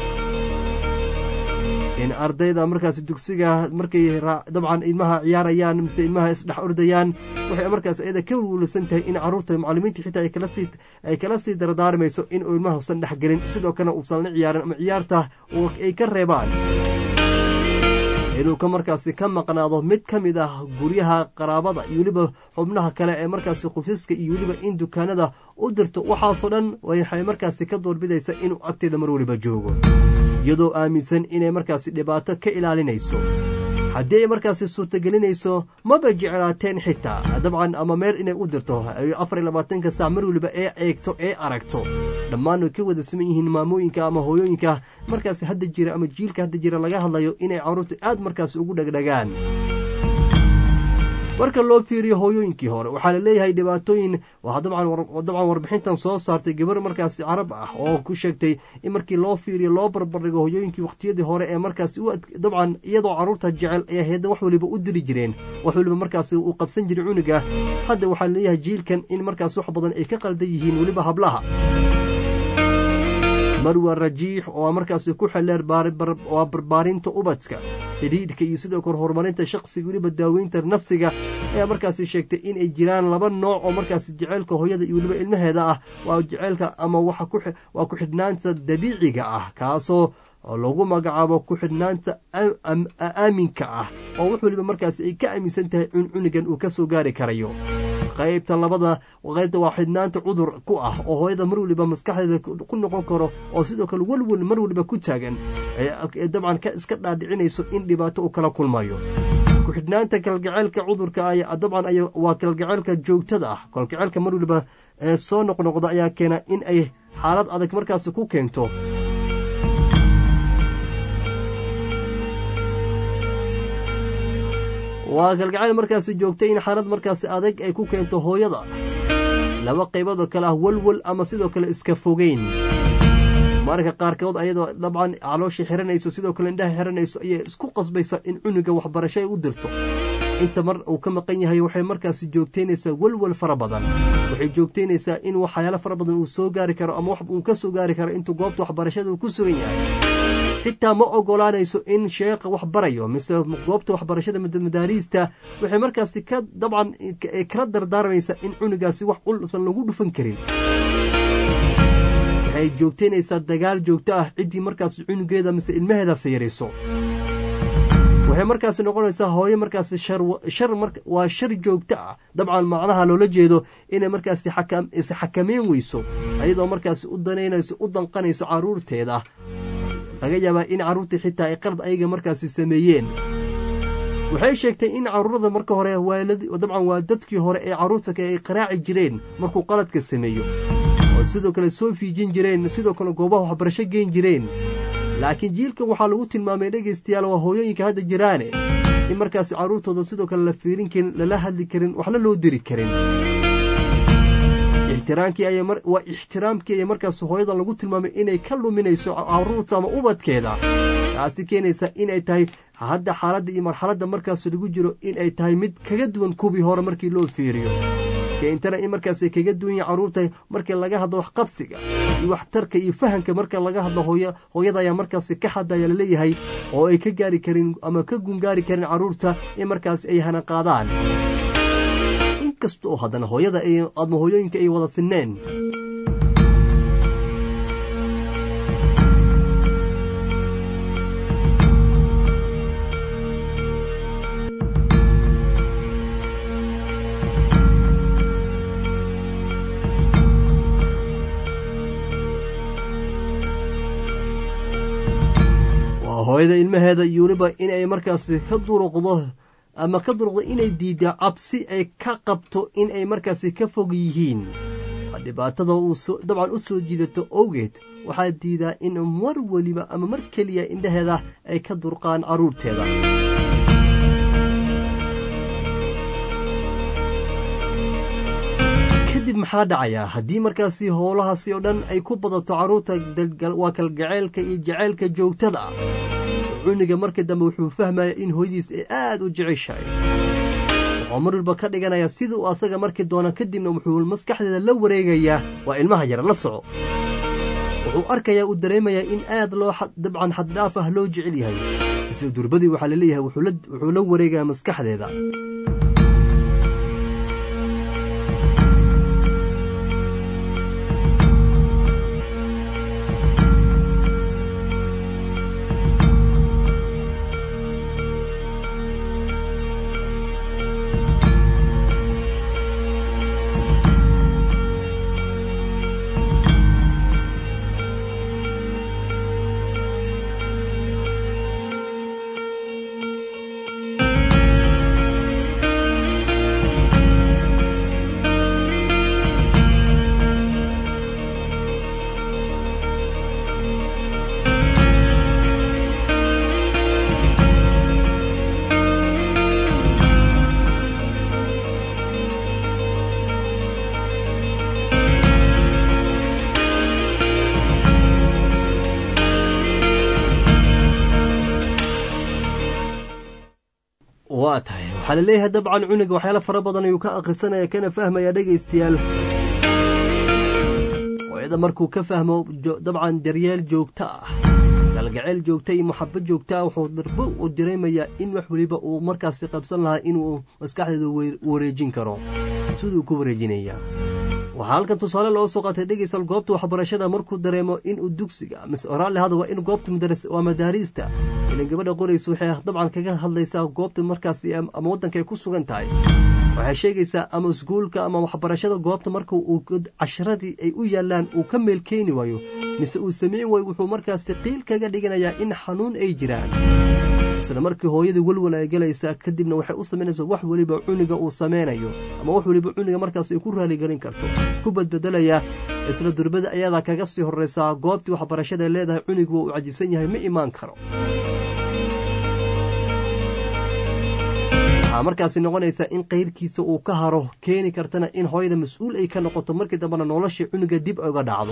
in ardayda markaas dugsiga markay dabcan ilmaha ciyaarayaan mise ilmaha isdhex ordayaan waxay markaas iyada ka welwelsan tahay in carruurta macallimiinta xitaa ay kala sii dardaarmayso in uu ilmaha usan dhexgelin sidoo kalena uusan la ciyaarin ama ciyaarta ay ka reebaan inuu ka markaasi ka maqnaado mid ka mid ah guryaha qaraabada iyo weliba xubnaha kale ee markaasi qubsiska iyo weliba in dukaanada u dirto waxaasoo dhan waxay markaasi ka doorbidaysa inuu agteeda mar weliba joogo iyadoo aaminsan inay markaasi dhibaato ka ilaalinayso haddii ay markaasi suurtagelinayso maba jeclaateen xitaa dabcan ama meel inay u dirto afar iyo labaatanka saac mar weliba ee eegto ee aragto dhammaan way ka wada siman yihiin maamooyinka ama hooyooyinka markaasi hadda jira ama jiilka hadda jira laga hadlayo inay carruurta aad markaasi ugu dhegdhagaan marka loo fiiriyo hooyooyinkii hore waxaa la leeyahay dhibaatooyin waa dabcan warbixintan soo saartay gabar markaasi carab ah oo ku sheegtay in markii loo fiiriyo loo barbardhigo hooyooyinkii waqtiyadii hore ee markaasi dabcan iyadoo caruurta jecel ay ahayd wax waliba u diri jireen wax waliba markaasi uu qabsan jiray cunuga hadda waxaa laleeyahay jiilkan in markaas wax badan ay ka qaldan yihiin weliba hablaha marwa rajiix oo markaasi ku xeleer waa barbaarinta ubadka xidhiidhka iyo sidoo kale horumarinta shaqsiga weliba daaweynta nafsiga ayaa markaasi sheegtay in ay jiraan laba nooc oo markaasi jeceylka hooyada iyo weliba ilmaheeda ah waa jeceylka ama waa ku xidhnaanta dabiiciga ah kaasoo lagu magacaabo ku xidhnaanta aaminka ah oo wax weliba markaasi ay ka aaminsan tahay in cunugan uu ka soo gaari karayo qaybta labada qaybta waa xidhnaanta cudur ku ah oo hooyada mar waliba maskaxdeeda ku noqon karo oo sidoo kale welwel mar waliba ku taagan ee dabcan iska dhaadhicinayso in dhibaato uu kala kulmayo ku-xidhnaanta kalgaceylka cudurka dabcan waa kalgaceylka joogtada ah kalgaceylka mar waliba soo noqnoqda ayaa keena in ay xaalad adag markaasi ku keento waa kalgacayl markaasi joogtay in xaalad markaasi adag ay ku keento hooyada laba qaybood oo kale ah welwel ama sidoo kale iska fogeyn mararka qaarkood ayadoo dabcan caloosha xiranayso sidoo kale indhaha xiranayso ayay isku qasbaysa in cunuga waxbarasho ay u dirto inta mar uu ka maqan yahay waxay markaasi joogtaynaysaa welwel fara badan waxay joogtaynaysaa in waxyaalo fara badan uu soo gaari karo ama wax uu ka soo gaari karo intuu goobta waxbarashada uu ku sugan yahay xitaa ma ogolaanayso in sheekha wax barayo mise goobta waxbarashada madaariista waxay markaasi ka dabcan kala dardaarmaysaa in cunugaasi wax culusan lagu dhufan karin waxay joogtaynaysaa dagaal joogto ah ciddii markaasi cunugeeda mise ilmaheeda fiiriso waxay markaasi noqonaysaa hooyo markaasi shar waa shar joogto ah dabcan macnaha loola jeedo inay markaasi isxakameyn weyso ayadoo markaasi u danaynayso u danqanayso caruurteeda laga yaabaa in carruurtii xitaa ay qalad ayaga markaasi sameeyeen waxay sheegtay in carruurada marka hore dabcan waa dadkii hore ee carruurta ay qaraaci jireen markuu qaladka sameeyo oo sidoo kale soo fiijin jireen sidoo kale goobaha waxbarasho geen jireen laakiin jiilkan waxaa lagu tilmaamay dhegaystayaal waa hooyooyinka hadda jiraane in markaasi carruurtooda sidoo kale la fiirin karin lala hadli karin waxna loo diri karin waa ixtiraamkii ayay markaas hooyada lagu tilmaamay inay ka luminayso caruurta ama ubadkeeda taasi keenaysa inay tahay hadda xaaladda iyo marxaladda markaas lagu jiro in ay tahay mid kaga duwan kuwii hore markii loo fiiriyo keentana in markaasay kaga duwan yahay carruurta markii laga hadlo waxqabsiga iyo waxtarka iyo fahamka marka laga hadlo hooyada ayaa markaasi ka hadaya laleeyahay oo ay ka gaari karin ama ka gungaari karin carruurta in markaasi ay hana qaadaan inkasta oo haddana hooyada ama hooyooyinka ay wada sinneen hooyada ilmaheeda iyo weliba inay markaasi ka duruqdo ama ka duruqdo inay diidda cabsi ay ka qabto in ay markaasi ka fog yihiin dhibaatada uu dabcan u soo jiidato owgeed waxaa diidaa in mar weliba ama mar keliya indhaheeda ay ka durqaan carruurteeda kadib maxaa dhacayaa haddii markaasi howlahaasi oo dhan ay ku badato carruurta waa kalgaceylka iyo jaceylka joogtada ah cuniga marka dambe wuxuu fahmaya in hooyadiis ay aad u jeceshahay wuxuu mar walba ka dhiganayaa sida uu asaga marki doona kadibna wuxuu maskaxdeeda la wareegayaa waa ilmaha yar la soco wuxuu arkayaa uu dareemayaa in aad loo dabcan xaddhaaf ah loo jecel yahay isla durbadii waxaa laleeyahay wuxuu la wareegayaa maskaxdeeda waa tahay waxaa laleeyahay dabcan cunuga waxyaala fara badan ayuu ka akhrisanaya kana fahmaya dhegaystayaal hooyada markuu ka fahmo dabcan daryeel joogto ah galgaceyl joogta iyo maxabo joogta ah wuxuu darbo u dareemayaa in wax weliba uu markaasi qabsan lahaa inuu maskaxdeeda wareejin karo siduu ku wareejinaya waxaa halkan tusaale loo soo qaatay dhegeysal goobta waxbarashada markuu dareemo inuu dugsiga mise oraalle hada waa in goobta waa madaariista ilan gabadha qoraysa waxay dabcan kaga hadlaysaa goobta markaasi ama waddanka ay ku sugan tahay waxay sheegaysaa ama iskuulka ama waxbarashada goobta marka uu casharadii ay u yaalaan uu ka meel keeni waayo mise uu samayn waayo wuxuu markaasi qiil kaga dhiganayaa in xanuun ay jiraan isla markii hooyadii welwal ay galaysaa kadibna waxay u samaynaysaa wax weliba cuniga uu samaynayo ama wax weliba cuniga markaas ay ku raaligelin karto ku badbedelayaa isla durbada ayadaa kaga sii horraysaa goobtii waxbarashada leedahay cunigu waa uu cajisan yahay ma imaan karo waxaa markaasi noqonaysaa in kayrkiisa uu ka haro keeni kartana in hooyada mas-uul ay ka noqoto markii dambena nolosha cuniga dib uga dhacdo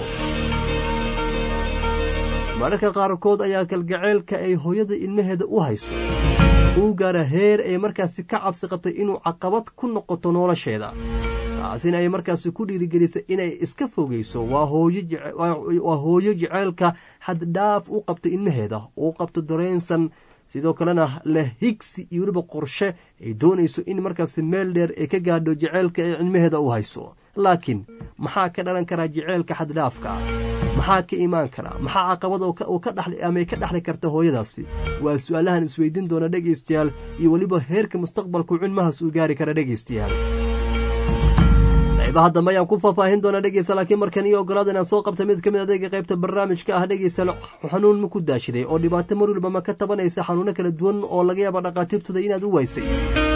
mararka qaarkood ayaa kalgaceylka ay hooyada ilmaheeda u hayso uu gaara heer ay markaasi ka cabsi qabtay inuu caqabad ku noqoto nolosheeda taasina ay markaasi ku dhiirigelisay inay iska fogeyso waa hooyo jeceylka xaddhaaf u qabto ilmaheeda uu qabto dareensan sidoo kalena leh higsi iyo weliba qorshe ay doonayso in markaasi meel dheer ay ka gaadho jeceylka ay cilmaheeda u hayso laakiin maxaa ka dhalan karaa jeceylka xaddhaafka ah maxaa ka imaan karaa maxaa caqabad ka dhaxli ama ay ka dhaxli karta hooyadaasi waa su-aalahan isweydiin doona dhegaystayaal iyo weliba heerka mustaqbalku cilmahaas uu gaari kara dhegaystayaal qaybaha dambe ayaan ku faahfaahin doonaa dhegeysa laakiin markan iyo ogolaada inaan soo qabta mid ka mid adeega qaybta barnaamijka ah dhegeysa xanuun ma ku daashiday oo dhibaato mar waliba ma ka tabanaysa xanuuno kala duwan oo laga yaaba dhakhaatiirtooda inaad u waysay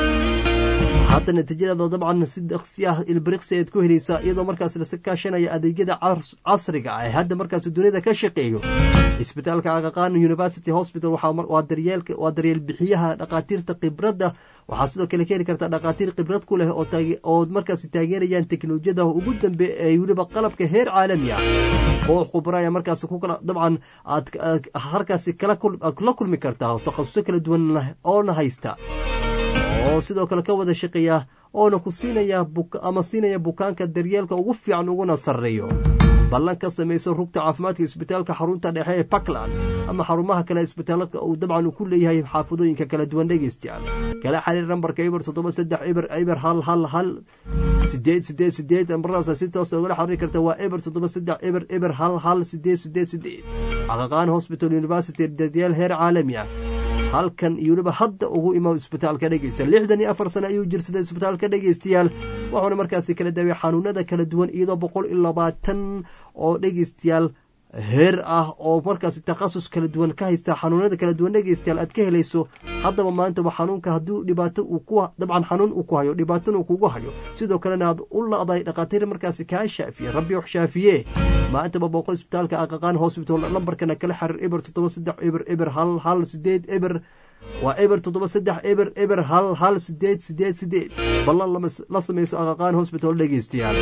hadda natiijadaada dabcan si daksi ah ilbiriqsi ayaad ku helaysaa iyadoo markaas lasa kaashanaya adeegyada casriga ah ee hadda markaas duniyada ka shaqeeyo isbitaalka aqaqaan university hospital waa daryeel bixiyaha dhakhaatiirta khibradda waxaa sidoo kale ka heli kartaa dhakhaatiir khibrad ku leh oo markaas taageerayaan teknolojiyada ugu dambe ee weliba qalabka heer caalami ah oo khubraya markaas dabcan aad halkaasi la kulmi kartaa takhasuso kala duwan oona haysta oo sidoo kale ka wada shaqeeya oona ku siinaya ama siinaya bukaanka daryeelka ugu fiican uguna sarreeyo ballan ka samayso rugta caafimaadka isbitaalka xarunta dhexe ee puntland ama xarumaha kale isbitaalka uu dabcan uu ku leeyahay xaafadooyinka kala duwan dhegeystayaal kala xiriir nambarka eber toddoba saddex eber eber hal hal hal sideed sideed sideed maradaas si toos ugala xiriiri karta waa eber toddoba saddex eber eber hal hal sideed sideed sideed xaqaqaan hospital university daryaal heer caalami ah halkan iyo weliba hadda ugu imo isbitaalka dhegeysta lixdan iyo afar sano ayuu jirsaday isbitaalka dhegeystayaal wuxuuna markaasi kala daaway xanuunada kala duwan iyadoo boqol iyo labaatan oo dhegeystayaal heer ah oo markaasi takhasus kala duwan ka haysta xanuunada kala duwan dhegeystayaal aad ka helayso haddaba maantaba xanuunka hadduu dhibaato uu ku dabcan xanuun uu ku hayo dhibaatona uu kugu hayo sidoo kalena aad u la'day dhakhaatiir markaasi kaa shaafiye rabbi wax shaafiye maantaba booqo isbitaalka aqaqaan hosbital lambarkana kala xiriir eber toddoba saddex eber eber hal hal sideed eber waa eber toddoba saddex eber eber hal hal sideed sideed sideed ballan la samayso aqaqaan hosbital dhegeystayaal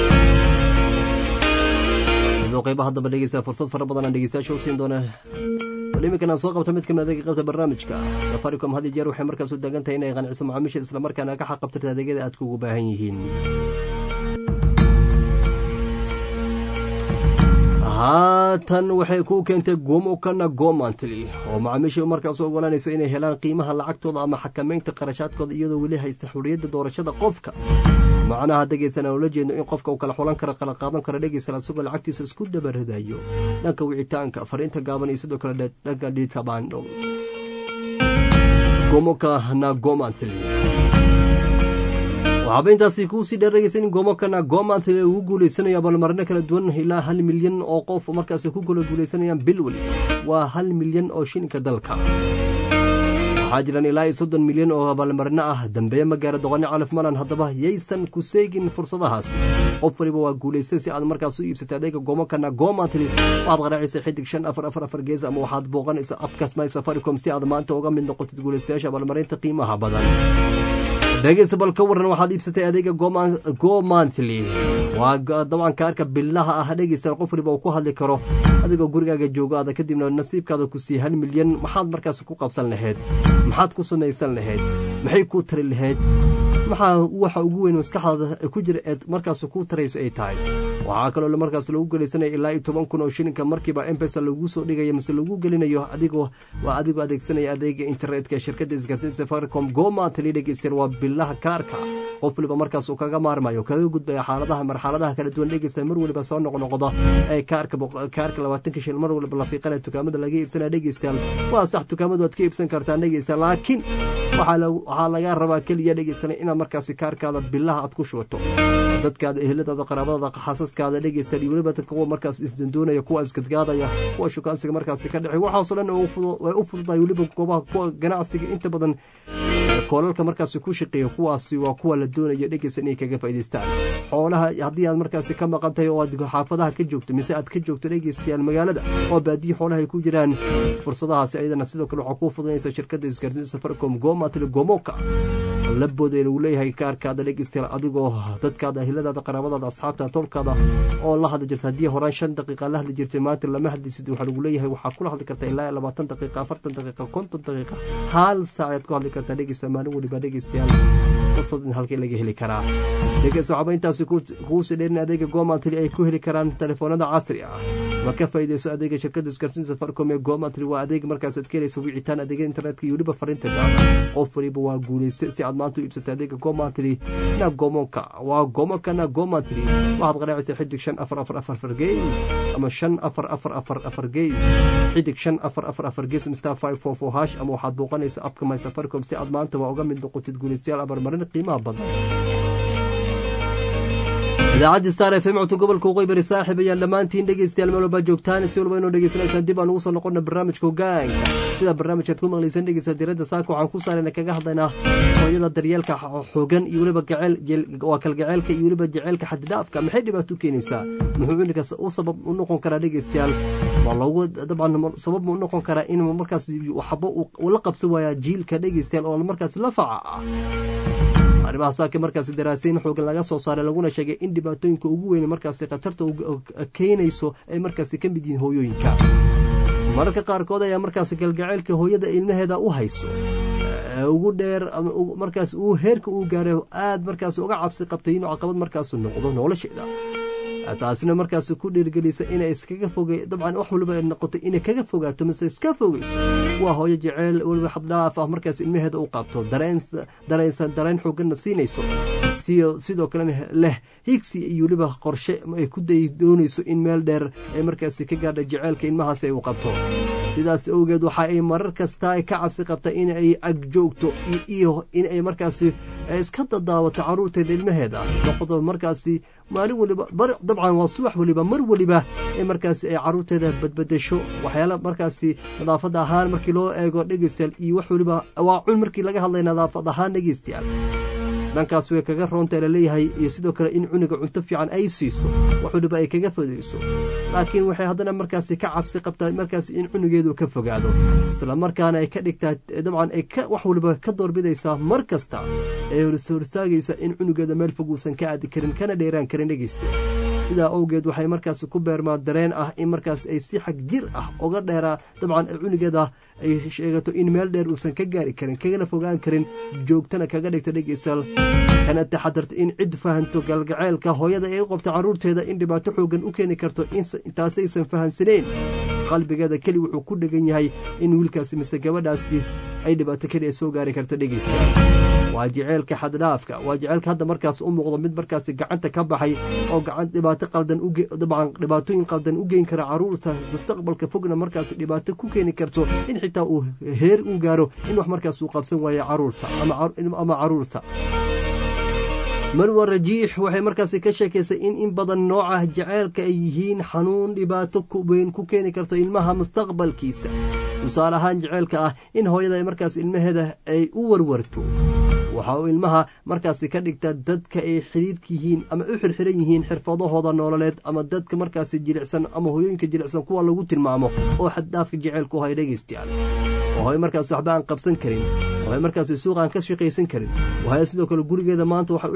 qaybaha dambe dhegeysta fursad fara badan aan dhegeystayaasha u siin doona bal iminkan aan soo qabto mid kamid adeega qaybta barnaamijka safaricom had iyo jeer waxay markaas u taagan tahay inay qanciso macaamiisha islamarkaana ka xaqabtirta adeegyada aadka ugu baahan yihiin haatan waxay kuu keentay gomokana gomantly oo macaamiisha markaas u ogolanayso inay helaan qiimaha lacagtooda ama xakamaynta qarashaadkooda iyadoo weli haysta xuriyadda doorashada qofka macnaha dhegeysan aan ula jeedno in qofka uu kala xulan karo kala qaadan karo dhegeysan asagoo lacagtiisa isku dabaradayo dhanka wicitaanka fariinta gaaban iyo sidoo kale dhanka dhiidka baandhow gomokana gomantly waxaaba intaasi kuusii dheerageysa in gomokana gomantly ugu guuleysanayo abaalmarino kala duwan ilaa hal milyan oo qof markaas ku kala guuleysanayaan bil weli waa hal milyan oo shilinka dalka waxaa jiraan ilaa iyo soddon milyan oo abaalmarino ah dambeeye magaara doqoni calif malan haddaba yaysan ku seegin fursadahaasi qof waliba waa guulaysan si aad markaas u iibsatay adeega gomokana gomantly waxaad qaraacaysa xidig shan afar afar afar gees ama waxaad booqanaysa abkas my safaricom si aad maanta uga mid noqotid guulaystayaasha abaalmarinta qiimaha badan dhegeysta bal ka waran waxaad iibsatay adeega go monthly waa dabcan kaarka billaha ah dhegeysta qof waliba uu ku hadli karo adigoo gurigaaga joogo aada kadibna nasiibkaada ku sii hal milyan maxaad markaas ku qabsan lahayd maxaad ku samaysan lahayd maxay kuu tari lahayd maxaa waxa ugu weyn maskaxdaada ku jira eed markaas ku tarayso ay tahay waxaa kaloo markaas lagu gelaysanaya ilaa iyo toban kun oo shilinka markiiba embesa lagu soo dhigaya mise lagu gelinayo adigoo waa adigoo adeegsanaya adeega internetka shirkadda isgaarsiinta safaricom gomantly dhegeyster waa billaha kaarka qof waliba markaas uu kaga maarmayo kaga gudbaya xaaladaha marxaladaha kala duwan dhegeysta mar waliba soo noqnoqda ee kaarka kaarka labaatanka shil mar waliba la fiiqanaya dukaamada laga iibsanaya dhegeystayaal waa sax dukaamadu waad ka iibsan kartaa dhegeysta laakiin waxaa laga rabaa keliya dhegeysanay inaad markaasi kaarkaada billaha aad ku shubato dadkaada eheladaada qaraabadaada xaasaskaada dhegeysta iyo weliba kuwa markaas isdandoonaya kuwa isgadgaadaya kuwa shukaansiga markaasi ka dhexay waxaasoo dhan way u fududahay weliba goobaha kuwa ganacsiga inta badan koolalka markaasi ku shaqeeya kuwaasi waa kuwa la doonaya dhegeysta inay kaga faa'idaystaan xoolaha haddii aad markaasi ka maqan tahay oo aad xaafadaha ka joogto mise aad ka joogto dhegeystayaal magaalada oo baadiyi xoolaha ay ku jiraan fursadahaasi ayadana sidoo kale waxaa kuu fududanaysa shirkadda isgaarsiinta safaricom gomatl gomoka labooda lagu leeyahay kaarkaada dhegeystayaal adigoo dadkaada ahiladaada qaraabadaada asxaabta tolkaada oo la hadli jirta haddii horaan shan daqiiqa la hadli jirtay maanta lama hadlisid waxaa lagu leeyahay waxaa kula hadli kartaa ilaa labaatan daqiiqa afartan daqiiqa konton daqiiqa hal saacaad ku hadli kartaa dhegeysta maalin weliba dhegeystayaal fursad in halkii laga heli karaa dhegeysta waxaaba intaasi kuusii dheerin adeega gomantry ay ku heli karaan telefoonada casri ah ma ka faa'iideyso adeega shirkadda isgaarsiinta safaricom ee gomantry waa adeeg markaas aad ka helayso wicitaan adeega internetka iyo weliba fariinta gaaban qof waliba waa guulaysta si aad maanta u iibsatay adeega gomantry na gomonka waa gomonka na gomantry waxaad qaraacaysaa xidig shan afar afar afar afar geys ama shan afar afar afar afar geys xidig shan afar afar afar geys mstar five four four hash ama waxaad booqanaysa abka my safaricom si aad maanta waa uga mid noqotid guulaystayaal abarmarin qiimaha badan idaacadda star f m codka gobolka waqooyi bari saaxib ayaan dhammaantiin dhegeystayaal meel walbaa joogtaan si walba inoo dhegeysanaysaan dib aan ugu soo noqona barnaamijka hogaanka sida barnaamijkaad ku maqlaysan dhegeysta diradda saaka waxaan ku saarayna kaga hadlaynaa hooyada daryeelka xoogan iyo weliba gaceel waa kalgaceelka iyo weliba jaceylka xadidhaafka maxay dhibaato u keenaysaa muxuu cunugaas u sabab u noqon karaa dhegeystayaal waa loogu dabcan sabab u noqon karaa in markaas waxba uu la qabsan waayaa jiilka dhegeystayaal oo markaas la faca ah arrimaha saaka markaasi daraasayn xoogan laga soo saaray laguna sheegay in dhibaatooyinka ugu weyn markaasi khatarta keenayso ay markaasi ka mid yihiin hooyooyinka mararka qaarkood ayaa markaasi galgaceylka hooyada ilmaheeda u hayso ugu dheer markaas uu heerka uu gaaray aad markaas uga cabsi qabtay inuu caqabad markaasu noqdo nolosheeda taasina markaas ku dhiirgelisa inay iskaga foge dabcan wax waliba noqoto inay kaga fogaato mise iska fogeyso waa hooyo jeceyl weliba xaddhaaf ah markaas ilmaheeda u qaabto dareensan dareen xooganna siinayso sidoo kalena leh higsi iyo weliba qorshe ay ku day doonayso in meel dheer ay markaasi ka gaadha jeceylka ilmahaasi ay u qabto sidaas awgeed waxa ay marar kasta ka cabsi qabta in ay ag joogto iyo in ay markaasi iska dadaawato caruurteeda ilmaheeda noqdo markaasi maalin waliba dabcan waa subax waliba mar waliba ee markaasi ay caruurteeda badbadasho waxyaala markaasi nadaafad ahaan markii loo eego dhegeystayaal iyo wax waliba waa cun markii laga hadlay nadaafad ahaan dhegeystayaal dhankaas way kaga roonta laleeyahay iyo sidoo kale in cuniga cunto fiican ay siiso wax waliba ay kaga fodayso laakiin waxay haddana markaasi ka cabsi qabtaa markaasi in cunigeedu ka fogaado isla markaana ay ka dhigtaa dabcan ay wax waliba ka doorbidaysaa mar kasta ee horsaagaysa in cunugeeda meel fog uusan ka aadi karin kana dheeraan karin dhegeysta sidaa awgeed waxay markaasi ku beermaa dareen ah in markaas ay si xag jir ah uga dheeraa dabcan cunigeeda ay sheegato in meel dheer uusan ka gaari karin kagana fogaan karin joogtana kaga dhigto dhegeystayaal kana taxadarto in cid fahanto galgaceylka hooyada ay u qabto carruurteeda in dhibaato xoogan u keeni karto intaasaysan fahansaneen qalbigeeda keli wuxuu ku dhegan yahay in wiilkaasi mise gabadhaasi ay dhibaato keli soo gaari karto dhegeystayaal waa jeceylka xaddhaafka waa jeceylka hadda markaas u muuqdo mid markaasi gacanta ka baxay oo gacan dhibaato qaldan dabcan dhibaatooyin qaldan u geyn kara caruurta mustaqbalka fogna markaas dhibaato ku keeni karto in xitaa uu heer u gaaro in wax markaas uu qabsan waayo caruurta ama caruurta marwa rajiix waxay markaasi ka sheekaysay in in badan nooca jeceylka ay yihiin xanuun dhibaato weyn ku keeni karto ilmaha mustaqbalkiisa tusaale ahaan jeceylka ah in hooyada markaas ilmaheeda ay u warwarto waxa uu ilmaha markaasi ka dhigta dadka ay xidhiidhka yihiin ama u xirxiran yihiin xirfadahooda nololeed ama dadka markaasi jilicsan ama hooyooyinka jilicsan kuwa lagu tilmaamo oo xaddhaafka jeceylku hay dhegaystayaal oo hoy markaas waxba aan qabsan karin waay markaasi suuq aan ka shaqaysan karin waaya sidoo kale gurigeeda maanta waxa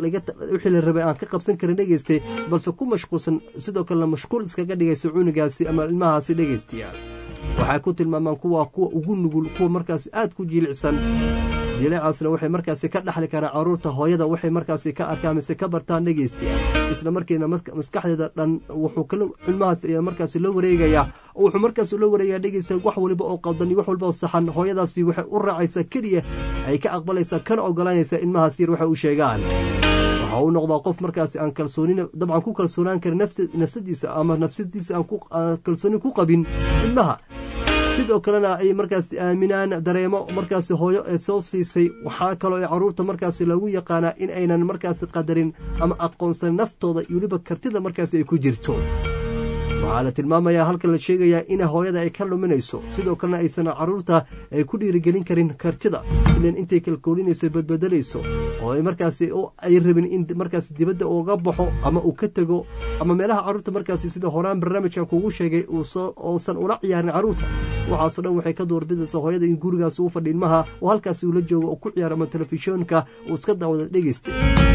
u xili rabay aan ka qabsan karin dhegeyste balse ku mashquulsan sidoo kalena mashquul iskaga dhigaysa cunugaasi ama ilmahaasi dhegeystayaal waxay ku tilmaamaan kuwa kuwa ugu nugul kuwa markaasi aad ku jilicsan jileecaasna waxay markaasi ka dhaxli karaan caruurta hooyada waxay markaasi ka arkaan mise ka bartaan dhegeystayaal isla markiina maskaxdeeda dhan wuxuu kala cilmahaas ayaa markaasi la wareegayaa oo wuxuu markaasi la wareegayaa dhegeystayaal wax waliba oo qaldan iyo wax waliba oo saxan hooyadaasi waxay u raacaysaa keliya ay ka aqbalaysaa kana oggolaanaysaa ilmahaas yar waxay u sheegaan waxa uu noqdaa qof markaasi aan kalsoonina dabcan ku kalsoonaan karin nafsadiisa ama nafsadiisa aan kalsooni ku qabin ilmaha sidoo kalena ay markaasi aaminaan dareemo markaasi hooyo ee soo siisay waxaa kaloo ay carruurta markaasi lagu yaqaanaa in aynan markaasi qadarin ama aqoonsan naftooda iyo weliba kartida markaasi ay ku jirto waxaa la tilmaamayaa halkan la sheegayaa in hooyada ay ka luminayso sidoo kalena aysan carruurta ay ku dhiirigelin karin kartida ilan intay kalkoolinayso badbedelayso oo ay markaasi ay rabin in markaasi dibadda uga baxo ama uu ka tego ama meelaha carruurta markaasi sida horaan barnaamijkan kugu sheegay uusan ula ciyaarin carruurta waxaasoo dhan waxay ka doorbidaysaa hooyada in gurigaasi u fadhi ilmaha oo halkaasi uula joogo oo ku ciyaaro ama telefishoonka uu iska daawada dhegeysta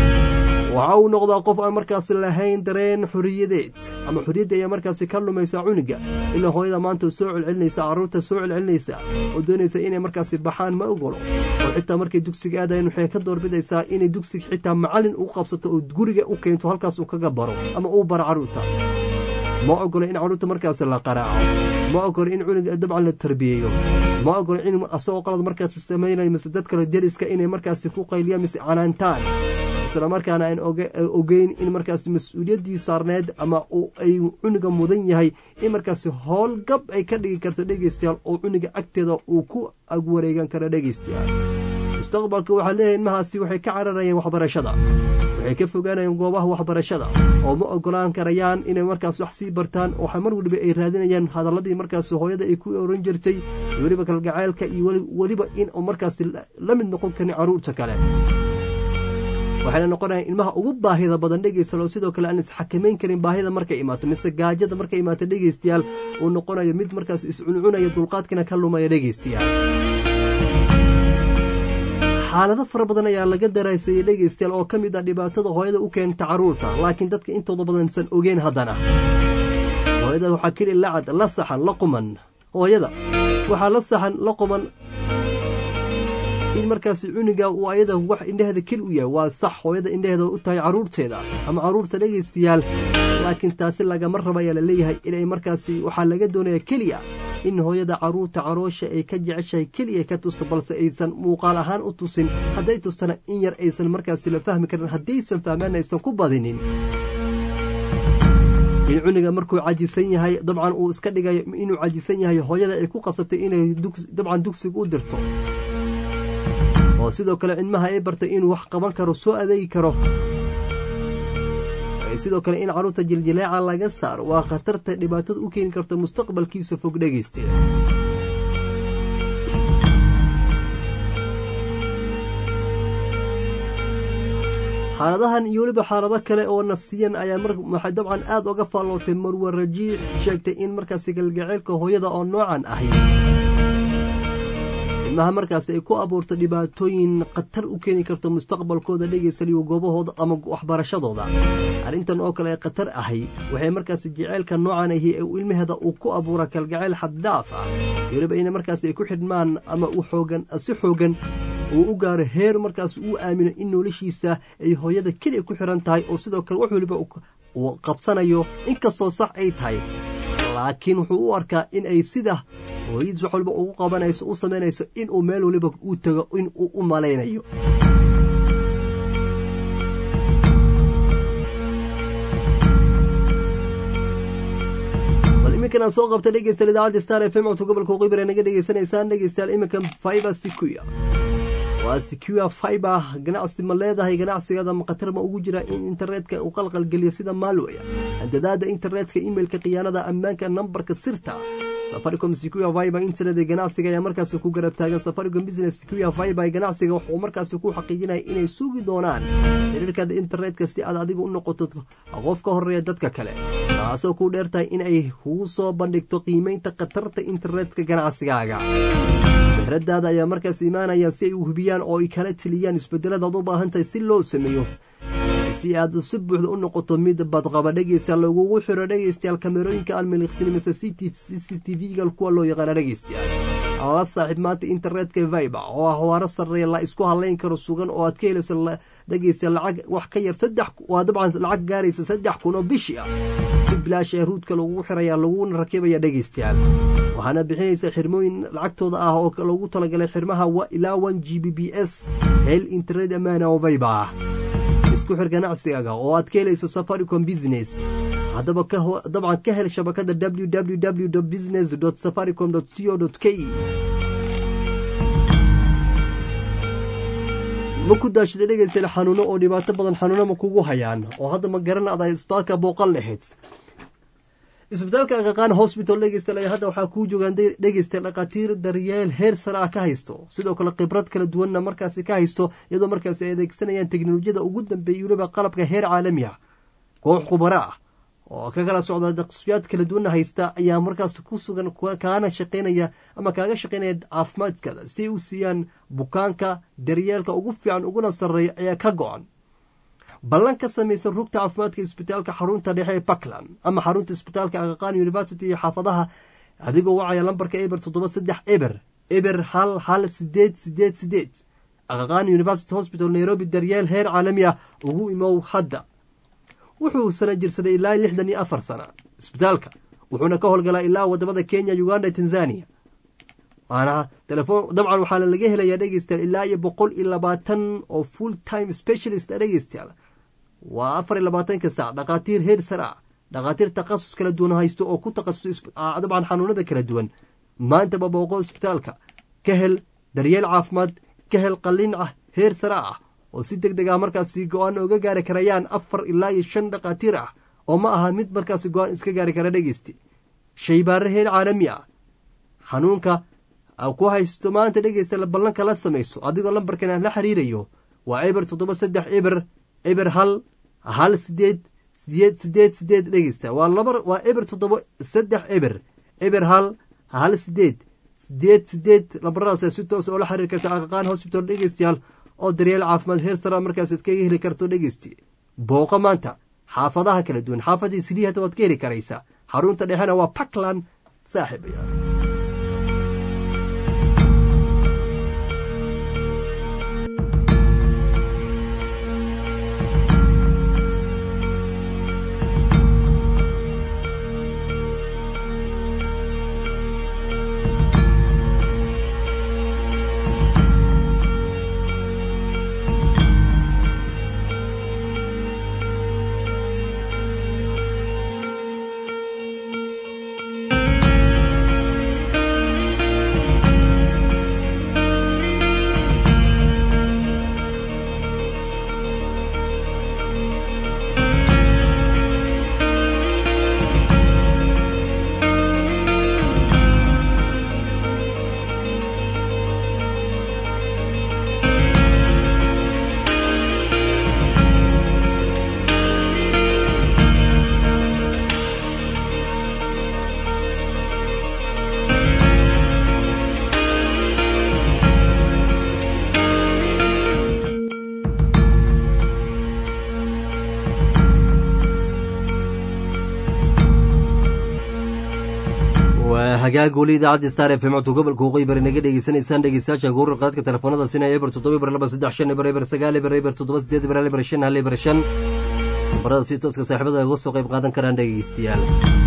waxa uu noqdaa qof aan markaasi lahayn dareen xoriyadeed ama xoriyadda ayaa markaasi ka lumaysaa cuniga ilaa hooyada maanta soo celcelinaysa carruurta soo celcelinaysa oo doonaysa inay markaasi baxaan ma ogolo oo xitaa markay dugsiga aadayan waxay ka doorbidaysaa inay dugsiga xitaa macallin u qabsato oo guriga u keento halkaas uu kaga baro ama uu baro carruurta ma ogolo in carruurta markaasi la qaraaco ma ogolo in cuniga dabcan la tarbiyeeyo ma ogolo in asagoo qalad markaasi samaynayo mise dad kale deriska inay markaasi ku qayliyaan mise canaantaan isla markaana aan ogeyn in markaasi mas-uuliyaddii saarneed ama ay cuniga mudan yahay in markaasi howlgab ay ka dhigi karto dhegeystayaal oo cuniga agteeda uu ku agwareegan karo dhegeystayaal mustaqbalka waxaa leeyahay ilmahaasi waxay ka cararayeen waxbarashada waxay ka fogaanayeen goobaha waxbarashada oo ma ogolaan karayaan inay markaas wax sii bartaan waxa mar weliba ay raadinayaan hadalladii markaasi hooyada ay ku oran jirtay iyo weliba kalgacaylka iyo weliba in uu markaasi la mid noqon karin carruurta kale waxayna noqonayaan ilmaha ugu baahida badan dhegeystalo sidoo kale aan isxakamayn karin baahida markay imaato mise gaajada markay imaato dhegeystayaal uu noqonayo mid markaas iscuncunaya dulqaadkina ka lumaya dhegeystayaal xaalado fara badan ayaa laga daraysayay dhegeystayaal oo ka mid ah dhibaatada hooyada u keenta carruurta laakiin dadka intooda badansan ogeen haddana hooyada waxaa keli lacad la saxan la quman hooyada waxaa la saxan la quman in markaasi cuniga uu ayada wax indhaheeda keli u yahay waa sax hooyada indhaheeda u tahay carruurteeda ama carruurta dhegaystayaal laakiin taasi lagama raba ayaa la leeyahay inay markaasi waxaa laga doonayaa keliya in hooyada carruurta caroosha ay ka jeceshahay keliya ka tusto balse aysan muuqaal ahaan u tusin hadday tustana in yar aysan markaasi la fahmi karin haddaysan fahmaan aysan ku badinin in cuniga markuu cajisan yahay dabcan uu iska dhigayo inuu cajisan yahay hooyada ay ku qasabtay inay dabcan dugsiga u dirto oo sidoo kale cilmaha ay bartay inuu wax qaban karo soo adeegi karo sidoo kale in carruurta jiljileeca laga saaro waa khatarta dhibaatada u keeni karta mustaqbalkiisa fog dhegayste xaaladahan iyo weliba xaalado kale oo nafsiyan ayaa waxay dabcan aad oga faallootay marwe rajiix sheegtay in markaasi galgaceylka hooyada oo noocan ahi ilmaha markaasi ay ku abuurto dhibaatooyin khatar u keeni karto mustaqbalkooda dhegaysaliyo goobahooda ama waxbarashadooda arrintan oo kale ee khatar ahay waxay markaasi jaceylka noocan ahi ee ilmaheeda uu ku abuura kalgacayl xaddhaaf ah weliba ina markaasi ay ku xidhmaan ama u xoogan si xoogan uu u gaaro heer markaas uu aamino in noloshiisa ay hooyada keliya ku xiran tahay oo sidoo kale wax weliba uu qabsanayo inkastoo sax ay tahay laakiin wuxuu u arkaa in ay sida hooyadiis wax waliba ugu qabanayso u samaynayso inuu meel waliba uu tego in uu u malaynayo bal iminkan aan soo qabta dhegeystayaal idaacadda star f m codka gobolka qibir ee naga dhegeysanaysaan dhegeystayaal iminkan fiber sequia waa secure fiber ganacsi ma leedahay ganacsigaada ma khatar ma ugu jira in internetka uu qalqalgeliyo sida maalwaya handadaada internetka imailka khiyaanada ammaanka nambarka sirta safaricom secure fiber internet ee ganacsiga ayaa markaasi ku garab taagan safaricom business secure fiber ganacsiga wuxuu markaasi ku xaqiijinaya inay sugi doonaan xiriirkaada internetka si aad adiga u noqoto qof ka horeeya dadka kale taasoo ku dheertahay in ay kugu soo bandhigto qiimeynta khatarta internetka ganacsigaaga meheradaada ayaa markaas imaanayaan si ay u hubiyaan oo ay kala teliyaan isbedeladaad u baahan tahay si loo sameeyo si aad si buuxda u noqoto mid badqaba dhegeystayaal lagugu xiro dhegeystayaal kamerooyinka aan miliqsin mise c c t v-ga kuwa loo yaqaana dhegeystayaal la saaxiib maanta internetka viber oo ah waaro sarreeya la isku halayn karo sugan oo aad ka helayso dhegeystayaal lacag wax ka yar saddex waa dabcan lacag gaaraysa saddex kun oo bishii ah si bilaash ee ruudka lagugu xiraya laguna rakibaya dhegeystayaal waxaana bixinaysa xirmooyin lacagtooda ah oo lagu talagalay xirmaha ilaa one g b b s hel internet amaana oo viber ah isku xir ganacsigaaga oo aad ka helayso safaricom business haddaba dabcan ka hel shabakada www business safaricom co k ma ku daashida dhegeystayaal xanuuno oo dhibaato badan xanuuno ma kugu hayaan oo hadda ma garan ada isbitaalka booqan lahayd isbitaalka aqaqaan hosbital dhegeystayaal hadda waxaa kuu joogaan dhegeystayaal dhakhaatiir daryeel heer sare ah ka haysto sidoo kale khibrad kala duwanna markaasi ka haysto iyadoo markaasi ay adeegsanayaan teknolojiyada ugu dambeeyay weliba qalabka heer caalami ah koox khubaro ah oo ka kala socda daqsiyaad kala duwanna haysta ayaa markaas ku sugan kaana shaqeynaya ama kaaga shaqeynaya caafimaadkaada si ay u siiyaan bukaanka daryeelka ugu fiican uguna sarreeya ayaa ka go-an ballan ka samaysan rugta caafimaadka isbitaalka xarunta dhexe ee puntland ama xarunta isbitaalka aqaqaan university iyo xaafadaha adigoo wacaya lambarka eber toddoba saddex eber eber hal hal sideed sideed sideed aqaqaan university hospital nairobi daryeel heer caalami ah ugu imow hadda wuxuu sana jirsaday ilaa lixdan iyo afar sana isbitaalka wuxuuna ka howlgalaa ilaa wadamada kenya uganda tanzania waana telefon dabcan waxaana laga helayaa dhegeystayaal ilaa iyo boqol iyo labaatan oo full time specialist dhegeystayaal waa afar iyo labaatanka saac dhakhaatiir heer sare ah dhakhaatiir takhasus kala duwan haysto oo ku takhasus dabcan xanuunada kala duwan maantaba booqo isbitaalka ka hel daryeel caafimaad ka hel qalliin ah heer sare ah oo si deg deg ah markaasi go-aan oga gaari karayaan afar ilaa iyo shan dhakhaatiir ah oo ma aha mid markaasi go-aan iska gaari kara dhegeysti shaybaare heer caalami ah xanuunka ku haysto maanta dhegeysta ballanka la samayso adigoo lambarkan la xiriirayo waa eber toddoba saddex eber eber hal hal sideed sideed sideed sideed dhegeysta waa laba waa eber toddoba saddex eber eber hal hal sideed sideed sideed lambaradaas si toos oo la xiriir karta aqaqaan hosbital dhegeystayaal oo daryeel caafimaad heer sara markaasaad kaga heli karto dhegeysti booqo maanta xaafadaha kala duwan xaafadii silii hata waad ka heli karaysaa xarunta dhexena waa puntland saaxiibaya hagaag weli idaacadda star f m codka gobolka waqooyi bari naga dhegeysanaysaan dhegeystayaasha guurar qaadka telefoonada sina eber toddoba eber laba saddex shan eber eber sagaal eber eber toddoba sideed eber hal eber shan hal eber shan barada si tooska saaxiibada uga soo qayb qaadan karaan dhegeystayaal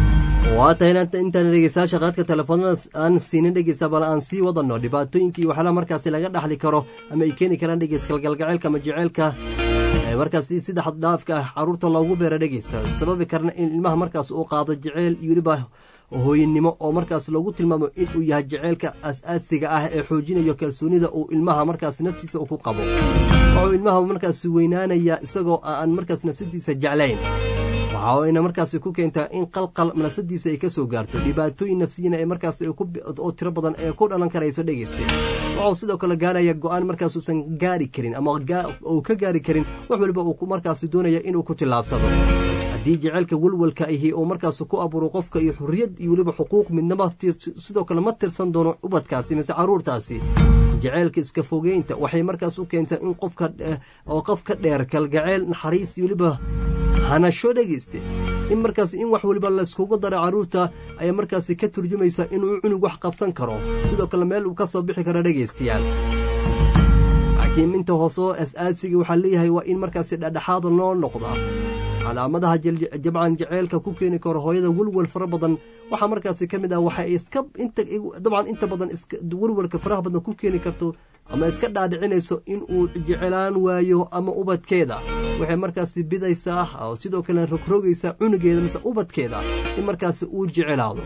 waa tahay intaan dhegeystayaasha qaadka telefoonada aan siinin dhegeysta bal aan sii wadano dhibaatooyinkii waxyaalaha markaasi laga dhaxli karo ama ay keeni karaan dhegeyskalgalgaceylka ama jeceylka markaasi sida xaddhaafka ah caruurta loogu beera dhegeysta sababi karna in ilmaha markaas uu qaado jeceyl iyo weliba hooyanimo oo markaas loogu tilmaamo inuu yahay jeceylka as-aasiga ah ee xoojinayo kalsoonida uu ilmaha markaas naftiisa ku qabo wuxuu ilmaha markaas weynaanaya isagoo aan markaas nafsadiisa jeclayn waxa ayna markaasi ku keentaa in qalqal nafsadiisa ay ka soo gaarto dhibaatooyin nafsiyina ee markaas oo tiro badan ee ku dhalan karayso dhegeysta wuxuu sidoo kale gaaraya go-aan markaas uusan gaari karin ama uu ka gaari karin wax waliba uu markaas doonaya inuu ku tillaabsado haddii jaceylka welwelka ahi oo markaas ku abuuro qofka iyo xurriyad iyo weliba xuquuq midnama sidoo kale ma tirsan doono ubadkaasi mise caruurtaasi jaceylka iska fogeynta waxay markaas u keentaa in qofka oo qof ka dheer kalgaceyl naxariis iyo weliba hanasho dhegeyste in markaas in wax weliba layskugu daro carruurta ayaa markaasi ka turjumaysa inuu cunug wax qabsan karo sidoo kale meel uu ka soo bixi karo dhegaystayaal laakiin inta hoosoo as-aasiga waxaa leeyahay waa in markaasi dhadhexaada loo noqdaa calaamadaha jabcan jaceylka ku keeni karo hooyada welwel fara badan waxaa markaasi ka mid ah waxay iska dabcan inta badan welwelka faraha badan ku keeni karto ama iska dhaadhicinayso in uu jecelaan waayo ama ubadkeeda waxay markaasi bidaysaa oo sidoo kale rogrogaysaa cunugeeda mise ubadkeeda in markaasi uu jecelaado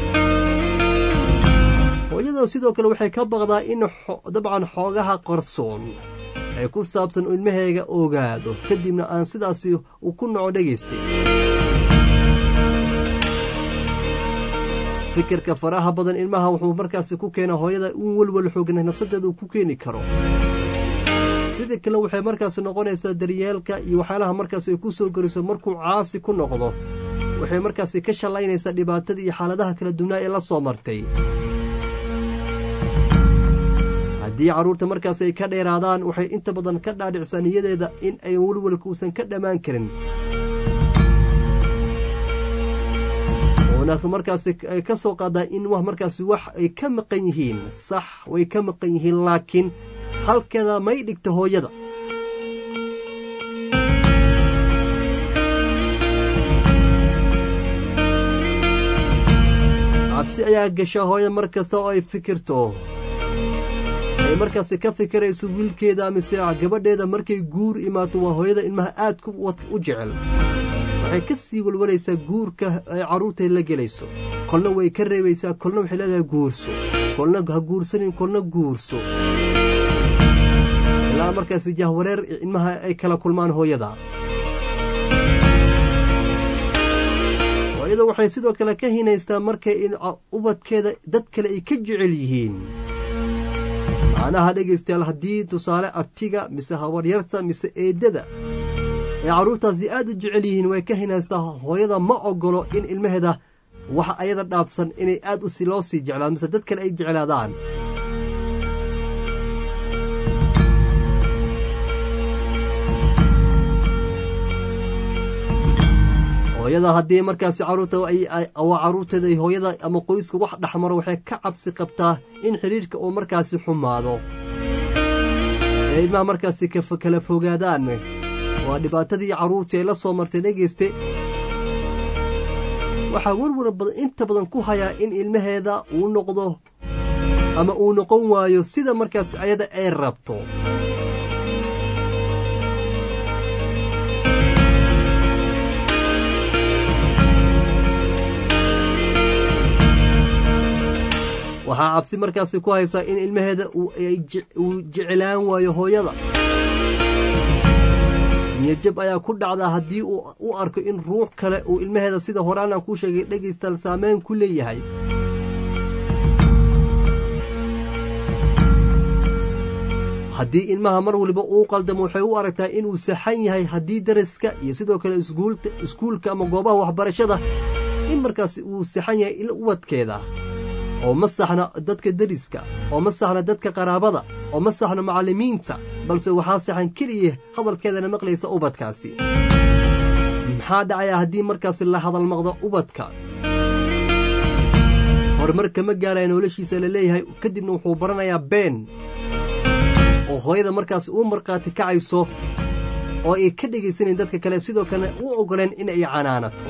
hooyada sidoo kale waxay ka baqdaa in dabcan xoogaha qarsoon ay ku saabsan ilmaheega ogaado kadibna aan sidaasi uu ku noco dhegaystay fikirka faraha badan ilmaha wuxuu markaasi ku keena hooyada in welwel xoogna nafsadeeda uu ku keeni karo sidii kale waxay markaasi noqonaysaa daryeelka iyo waxyaalaha markaasi ay ku soo goriso markuu caasi ku noqdo waxay markaasi ka shallaynaysaa dhibaatada iyo xaaladaha kala duwnaa ee la soo martay haddii carruurta markaas ay ka dheeraadaan waxay inta badan ka dhaadhicsaa niyadeeda in ay welwelka uusan ka dhammaan karin oona markaasi ay ka soo qaadaa in wax markaasi wax ay ka maqan yihiin sax way ka maqan yihiin laakiin halkeeda may dhigto hooyada cabsi ayaa gasha hooyada mar kasta oo ay fikirto ay markaasi ka fikirayso wiilkeeda mise gabadheeda markay guur imaato waa hooyada ilmaha aad u jecel waxay ka sii walwalaysaa guurka ay carruurtay la gelayso kolna way ka reebaysaa kolna waxay leedahay guurso kolna ha guursanin kolna guurso ilaa markaasi jahwareer ilmaha ay kala kulmaan hooyada hooyada waxay sidoo kale ka hinaystaa markay ubadkeeda dad kale ay ka jecel yihiin macnaha dhegaystayaal haddii tusaale abtiga mise habaryarta mise eeddada ay carruurtaasi aad u jecel yihiin way ka hinaystaa hooyada ma ogolo in ilmaheeda wax ayada dhaabsan inay aad u loo sii jeclaan mise dad kale ay jeclaadaan hooyada haddii markaasi carruurta waa carruurteeda ay hooyada ama qoyska wax dhexmaro waxay ka cabsi qabtaa in xidhiidhka uu markaasi xumaado ee ilmaha markaasi kala fogaadaan waa dhibaatadii carruurtii ay la soo martay dhegayste waxaa werwar badan inta badan ku hayaa in ilmaheeda uu noqdo ama uu noqon waayo sida markaas ayada ay rabto waxaa cabsi markaasi ku haysaa in ilmaheeda uu jeclaan waayo hooyada niyajab ayaa ku dhacdaa haddii uu u arko in ruux kale uu ilmaheeda sida horaanaan kuu sheegay dhegaystaal saameyn ku leeyahay haddii ilmaha mar waliba uu qaldamo waxay u aragtaa inuu saxan yahay haddii daraska iyo sidoo kale iskuulka ama goobaha waxbarashada in markaasi uu saxan yahay ubadkeeda oo ma saxna dadka deriska oo ma saxna dadka qaraabada oo ma saxno macallimiinta balse waxaa saxan keliya hadalkeedana maqlaysa ubadkaasi maxaa dhacaya haddii markaasi la hadal maqdo ubadka horumar kama gaaraya noloshiisa la leeyahay kadibna wuxuu baranayaa been oo hooyada markaasi uu markhaati kacayso oo ay ka dhegaysanayn dadka kale sidoo kale u oggoleen in ay canaanato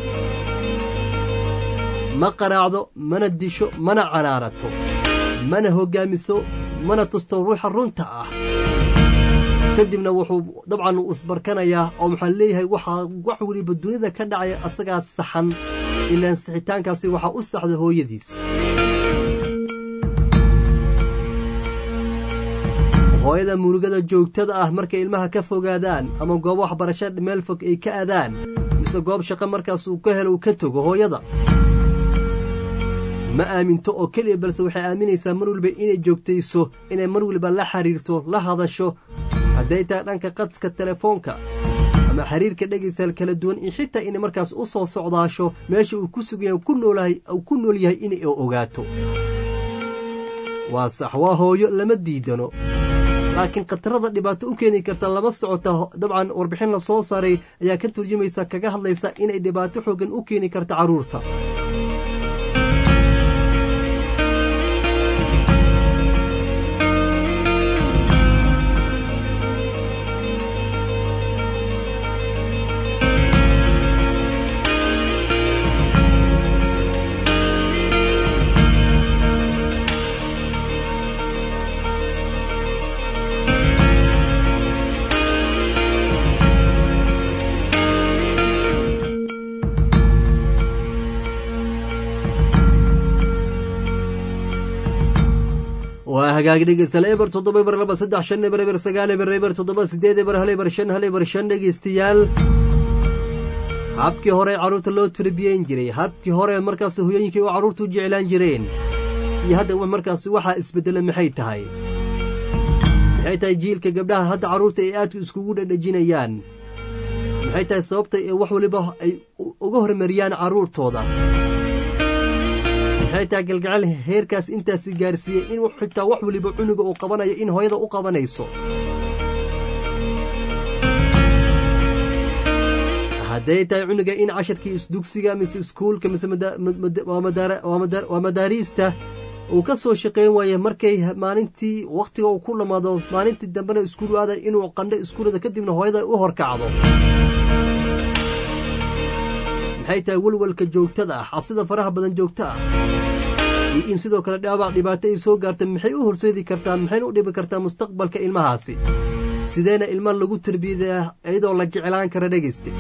ma qaraacdo mana disho mana canaanato mana hoggaamiso mana tusto ruuxa runta ah kadibna wuxuu dabcan uu isbarkanayaa oo maxaa leeyahay waxaa wax weliba dunida ka dhacaya asagaa saxan ilaan sixitaankaasi waxaa u saxda hooyadiis hooyada murugada joogtada ah markay ilmaha ka fogaadaan ama goobo waxbarasho meel fog ay ka adaan mise goob shaqo markaas uu ka helo uu ka togo hooyada ma aaminto oo keliya balse waxay aaminaysaa mar waliba inay joogtayso inay mar waliba la xiriirto la hadasho hadday tahay dhanka qadska telefoonka ama ama xiriirka dhegaystayaal kala duwan iyo xitaa inay markaas u soo socdaasho meesha uu ku sugan yahay ku noolahay uu ku nool yahay inay ogaato waa sax waa hooyo lama diidano laakiin khatarada dhibaato u keeni karta lama socota dabcan warbixin la soo saaray ayaa ka turjumaysa kaga hadlaysa inay dhibaato xooggan u keeni karta carruurta waa hagaag dhegeystayaal eber toddoba eber laba saddex shan eber eber sagaal eber eber toddoba sideed eber hal eber shan hal eber shan dhegeystayaal habkii hore carruurta loo tarbiyeyn jiray habkii hore markaas hoyooyinkii u carruurta u jeclaan jireen iyo hadda markaas waxaa isbeddela maxay tahay maxay tahay jiilka gabdhaha hadda carruurta ay aadku iskugu dhadhajinayaan maxay tahay sababta ee wax waliba ay uga hormariyaan carruurtooda maxay tahay galgacel heerkaas intaasi gaarsiiyey in xitaa wax waliba cunuga uu qabanayo in hooyada u qabanayso hadday tahay cunuga in casharkii isdugsiga mise iskuulka mise waa madaariista uu ka soo shaqayn waaye markay maalintii wakhtiga uu ku dhammaado maalintii dambena iskuul aada inuu qandho iskuulada kadibna hooyada u horkacdo maxay tahay welwelka joogtada ah cabsida faraha badan joogta ah iyo in sidoo kale dhaabac dhibaato ay soo gaarta maxay u horseedi kartaa maxayna u dhibi kartaa mustaqbalka ilmahaasi sideena ilma lagu tarbiyadaa iyadoo la jeclaan kara dhegayste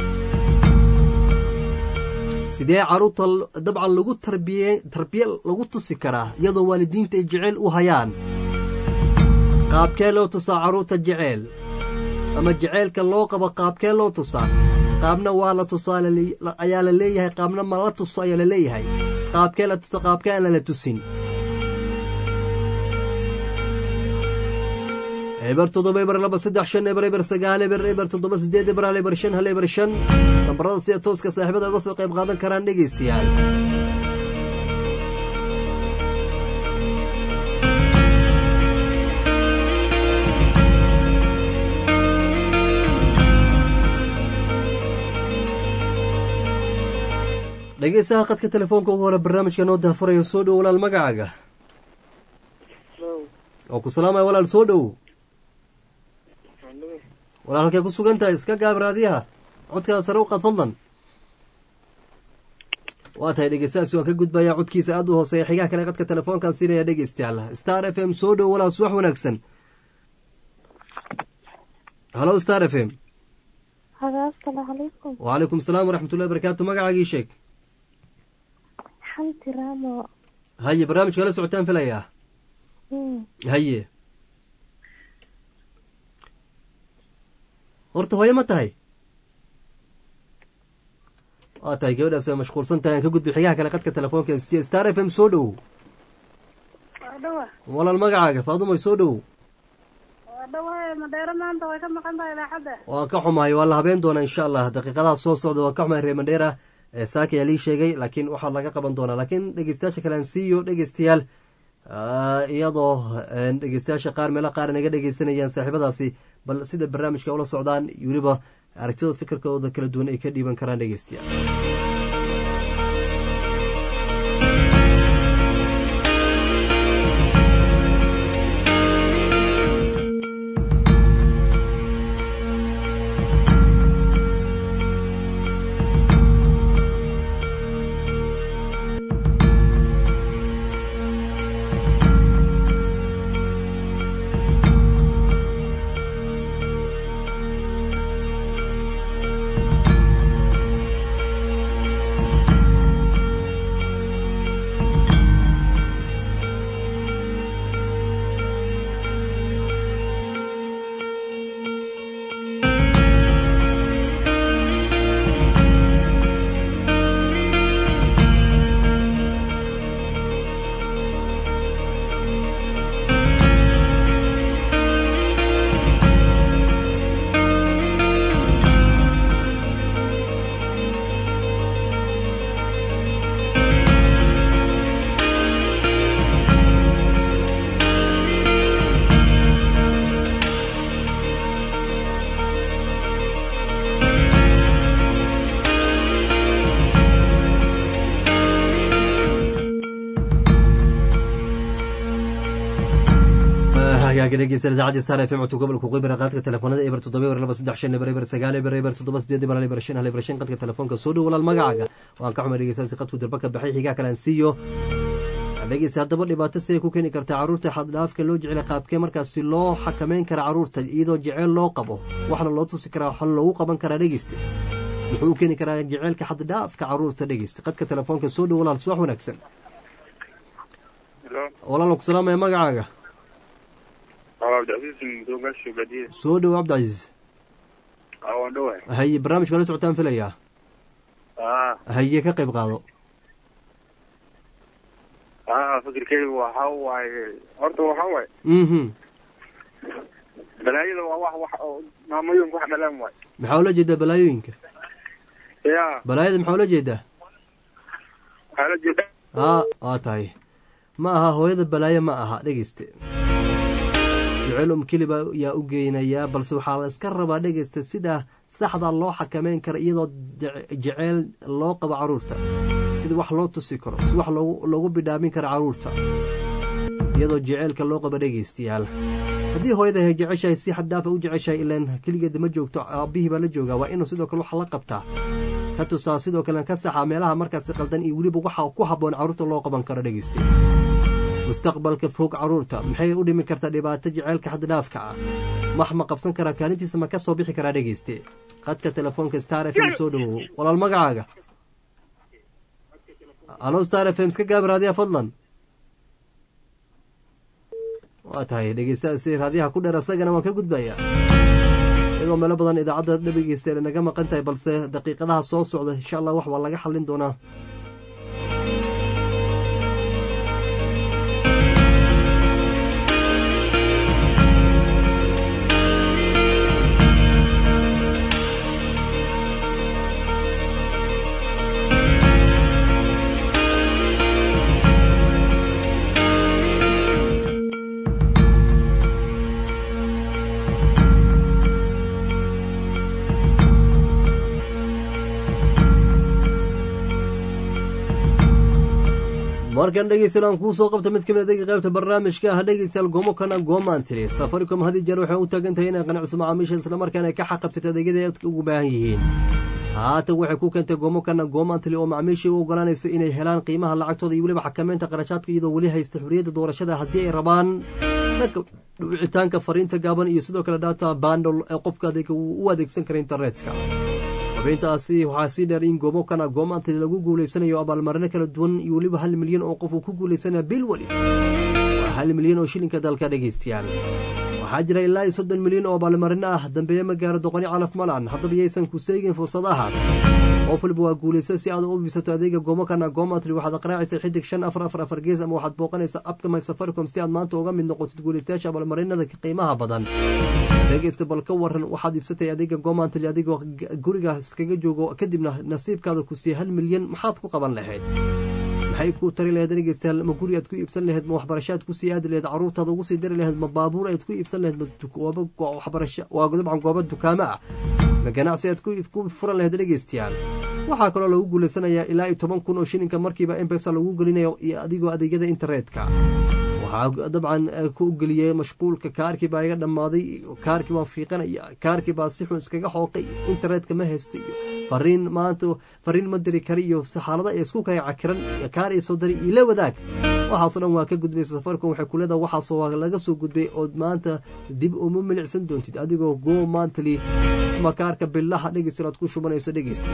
sidee carruurta dabcan lagu tarbiye tarbiye lagu tusi karaa iyadoo waalidiinta ay jeceyl u hayaan qaabkee loo tusaa carruurta jeceyl ama jeceylka loo qabo qaabkee loo tusaa qaabna waa la tusaa ayaa la leeyahay qaabna ma la tuso ayaa la leeyahay qaabkee la tuso qaabkee aan lala tusin eber toddoba eber laba saddex shan eber eber sagaal eber eber toddoba sideed eber hal eber shan hal eber shan nambarada sida tooska saaxiibada uga soo qayb qaadan karaan dhegaystayaal dhegeystaha qadka telefoonka ugu hore barnaamijka noo daafurayo soo dhow walaal magacaaga oo ku salaamaya walaal soo dhow walaal halkay ku sugan tahay iska gaab raadiyaha codkaada sare u qaad fadlan waa tahay dhegeystahaasi waan ka gudbayaa codkiisa aada u hooseeya xigaha kale qadka telefoonkan siinaya dhegeystayaal star f m soo dhow walaal subax wanaagsan halo star f m asalaamu calaykum wacalaykum asalaam waraxmatullahi barakaatu magacaagii sheeg xanti raamo haye barnaamijka la socotaan filayaa haye horta hooye ma tahay waa tahay gabadhaas waa mashquulsan tahay aan ka gudbi xigaha kale qadka telefoonka siya star f m soo dhow walaal magacaaga faadumoy soo dhow madheero maanta way ka maqan tahay idaacadda waan ka xumahay waa la habeen doonaa insha allah daqiiqadaha soo socda waan ka xumahay reer mandheera saaka ayaa lii sheegay laakiin waxaa laga qaban doonaa laakiin dhegeystayaasha kale aan siiyo dhegeystayaal iyadoo dhegeystayaasha qaar meelo qaar naga dhegeysanayaan saaxiibadaasi bal sida barnaamijka ula socdaan weliba aragtidooda fikirkooda kala duwan ay ka dhiiban karaan dhegeystayaal hagaaga dhegeysta idaacadda star f m codka gobolka qibra qaadka telefoonada eber toddoba eber laba saddex shan eber eber sagaal eber eber toddoba sideed eber hal eber shan hal eber shan qadka telefoonka soo dhow walaal magacaaga waan ka xumay dhegeystaasi qadku darba ka baxay xigaa kalaan siiyo dhegeysta haddaba dhibaato siday ku keeni kartaa carruurta xaddhaafka loo jecela qaabkee markaasi loo xakameyn kara carruurta iyadoo jeceyl loo qabo waxna loo tusi karaa waxna loogu qaban karaa dhegeysta muxuu u keeni karaa jeceylka xaddhaafka carruurta dhegeysta qadka telefoonka soo dhow walaal subax wanaagsan walaal ku salaamaya magacaaga soo dhow cabdicasiis haye barnaamijka la socotaan filayaa haye ka qayb qaado fikirkeygu waxa waaye horta waxa waaye mhm balaayada waa wax wax oo maamooyinka wax dhalaan waay maxaa ula jeedaa balaayooyinka ya balaayada maxaa ula jeedaa waxaa la jeeda aa waa tahay ma aha hooyada balaayo ma aha dhegeyste jecel um keliba yaa u geynayaa balse waxaa la iska rabaa dhegeysta sida saxda loo xakameyn karo iyadoo jeceyl loo qabo carruurta sida wax loo tusi karo si wax loogu bidhaamin karo carruurta iyadoo jeceylka loo qabo dhegeystayaal haddii hooyadahay jeceshahay si xaddaafa u jeceshahay ilaan keligeeda ma joogto aabbihii baa la joogaa waa inuu sidoo kale wax la qabtaa ka tusaa sidoo kale ka saxaa meelaha markaasi qaldan iyo weliba waxa ku habboon carruurta loo qaban karo dhegeysta mustaqbalka fog carruurta maxay u dhimi kartaa dhibaato jeceylka xaddhaafka ah wax ma qabsan karaa kaalintiisa ma ka soo bixi karaa dhegeyste qadka telefoonka star f m soo dhowow walaal magacaaga alo star f m iska gaabi raadiyaha fadlan waa tahay dhegeystaasi raadiyaha ku dheer asagana waan ka gudbayaa iyadoo meelo badan idaacadda dhegeysta naga maqan tahay balse daqiiqadaha soo socda insha allah wax waa laga xallin doonaa markan dhegeystayaal aan kuu soo qabta mid kamid adega qaybta barnaamijka ah dhegeystayaal goomo kana goomaan tiri safaricom had iyo jeer waxay u taagan tahay inay qanciso macaamiisha islamarkaana ay ka xaqabtito adeegyada ay ugu baahan yihiin haatan waxay ku keentay goomo kana goomaan tiri oo macaamiisha u ogolaanayso inay helaan qiimaha lacagtooda iyo weliba xakameynta qarashaadka iyadoo weli haysta xuriyadda doorashada haddii ay rabaan dhanka dhicitaanka fariinta gaaban iyo sidoo kale data bandol ee qofka adeega uu u adeegsan kara internetka xubintaasi waxaa sii dheer in goomo kana goomaantali lagu guulaysanayo abaalmarino kala duwan iyo weliba hal milyan oo qof uu ku guulaysanaya bil weli waa hal milyan oo shilinka dalka dhegaystayaal waxaa jira ilaa iyo soddon milyan oo abaalmarino ah dambeeye ma gaaro doqoni calaf malan haddaba yaysan ku seegin fursadahaas qof waliba waa guulaysa si aad u bisato adeega goomo kana goomatri waxaad aqraacaysa xidig shan afar afar afar gees ama waxaad booqanaysa abka my safaricom si aad maanta uga mid noqotid guulaystayaasha abaalmarinada qiimaha badan dhegeysta bal ka waran waxaad iibsatay adeega goomantali adigoo guriga iskaga joogo kadibna nasiibkaada ku siiya hal milyan maxaad ku qaban lahayd maxay ku tari lahayd dhegeystayaal ma guri aad ku iibsan lahayd ma waxbarashaad ku sii aadi lahayd caruurtaada ugu sii dari lahayd ma baabuur aad ku iibsan lahayd waa dabcan goobo dukaamo ah ma ganacsi aad ku furan lahayd dhegeystayaal waxaa kaloo lagu guulaysanayaa ilaa iyo toban kun oo shilinka markiiba embesa lagu gelinayo iyo adigoo adeegyada internetka waxaa dabcan ku geliyey mashquulka kaarkii baa iga dhammaaday kaarkii baan fiiqanaya kaarkii baa si xun iskaga xooqay internetka ma haysta iyo fariin maanta fariin ma diri kara iyo xaalada ay isku kaya cakiran kaar iyo soo dari iyo la wadaag waxaasoo dhan waa ka gudbaysa safaricom waxay kuleedaha waxaasoo waa laga soo gudbay ood maanta dib uma milicsan doontid adigoo go mantly ama kaarka billaha dhegeysta aad ku shubanayso dhegeysta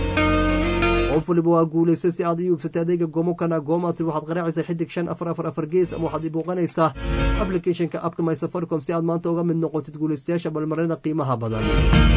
qof waliba waa guulaysa si aad iibsatay adeega goomokana goomatri waxaad qaraacaysaa xidig shan afar afar afar gees ama waxaad booqanaysaa applicationka abka my safaricom si aad maanta uga mid noqotid guulaystayaasha balmarinada qiimaha badan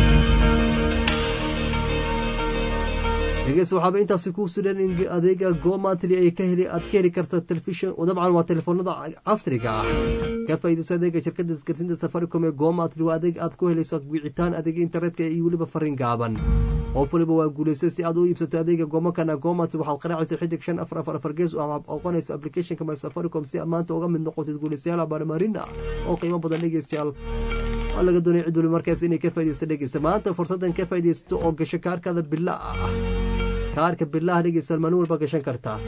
dhegeys waxaaba intaasi kuu sudhan in adeega gomatli ay ka heli aad ka heli karto telefishin dabcan waa telefoonada casriga ah ka faa'iidayso adeega shirkadda isgaarsiinta safaricom ee gomatli waa adeeg aad ku helayso wicitaan adeega internetka iyo weliba fariin gaaban qof waliba waa guulaystay si aad u iibsato adeega gomakana gomatli waxaad qaraacaysa xidig shan afar afar afar gees ama oqonaysa applicationka my safaricom si aad maanta uga mid noqotid guulaystayaal abaalmarin ah oo qiimo badan dhegeystayaal waa laga doonaya cid waliba markaas inay ka faaidaysto dhegeysta maanta fursaddan ka faaidaysto oo gasho kaarkada bila ah kaarka bilaha dhegeystayaal maalin walba gashan kartaa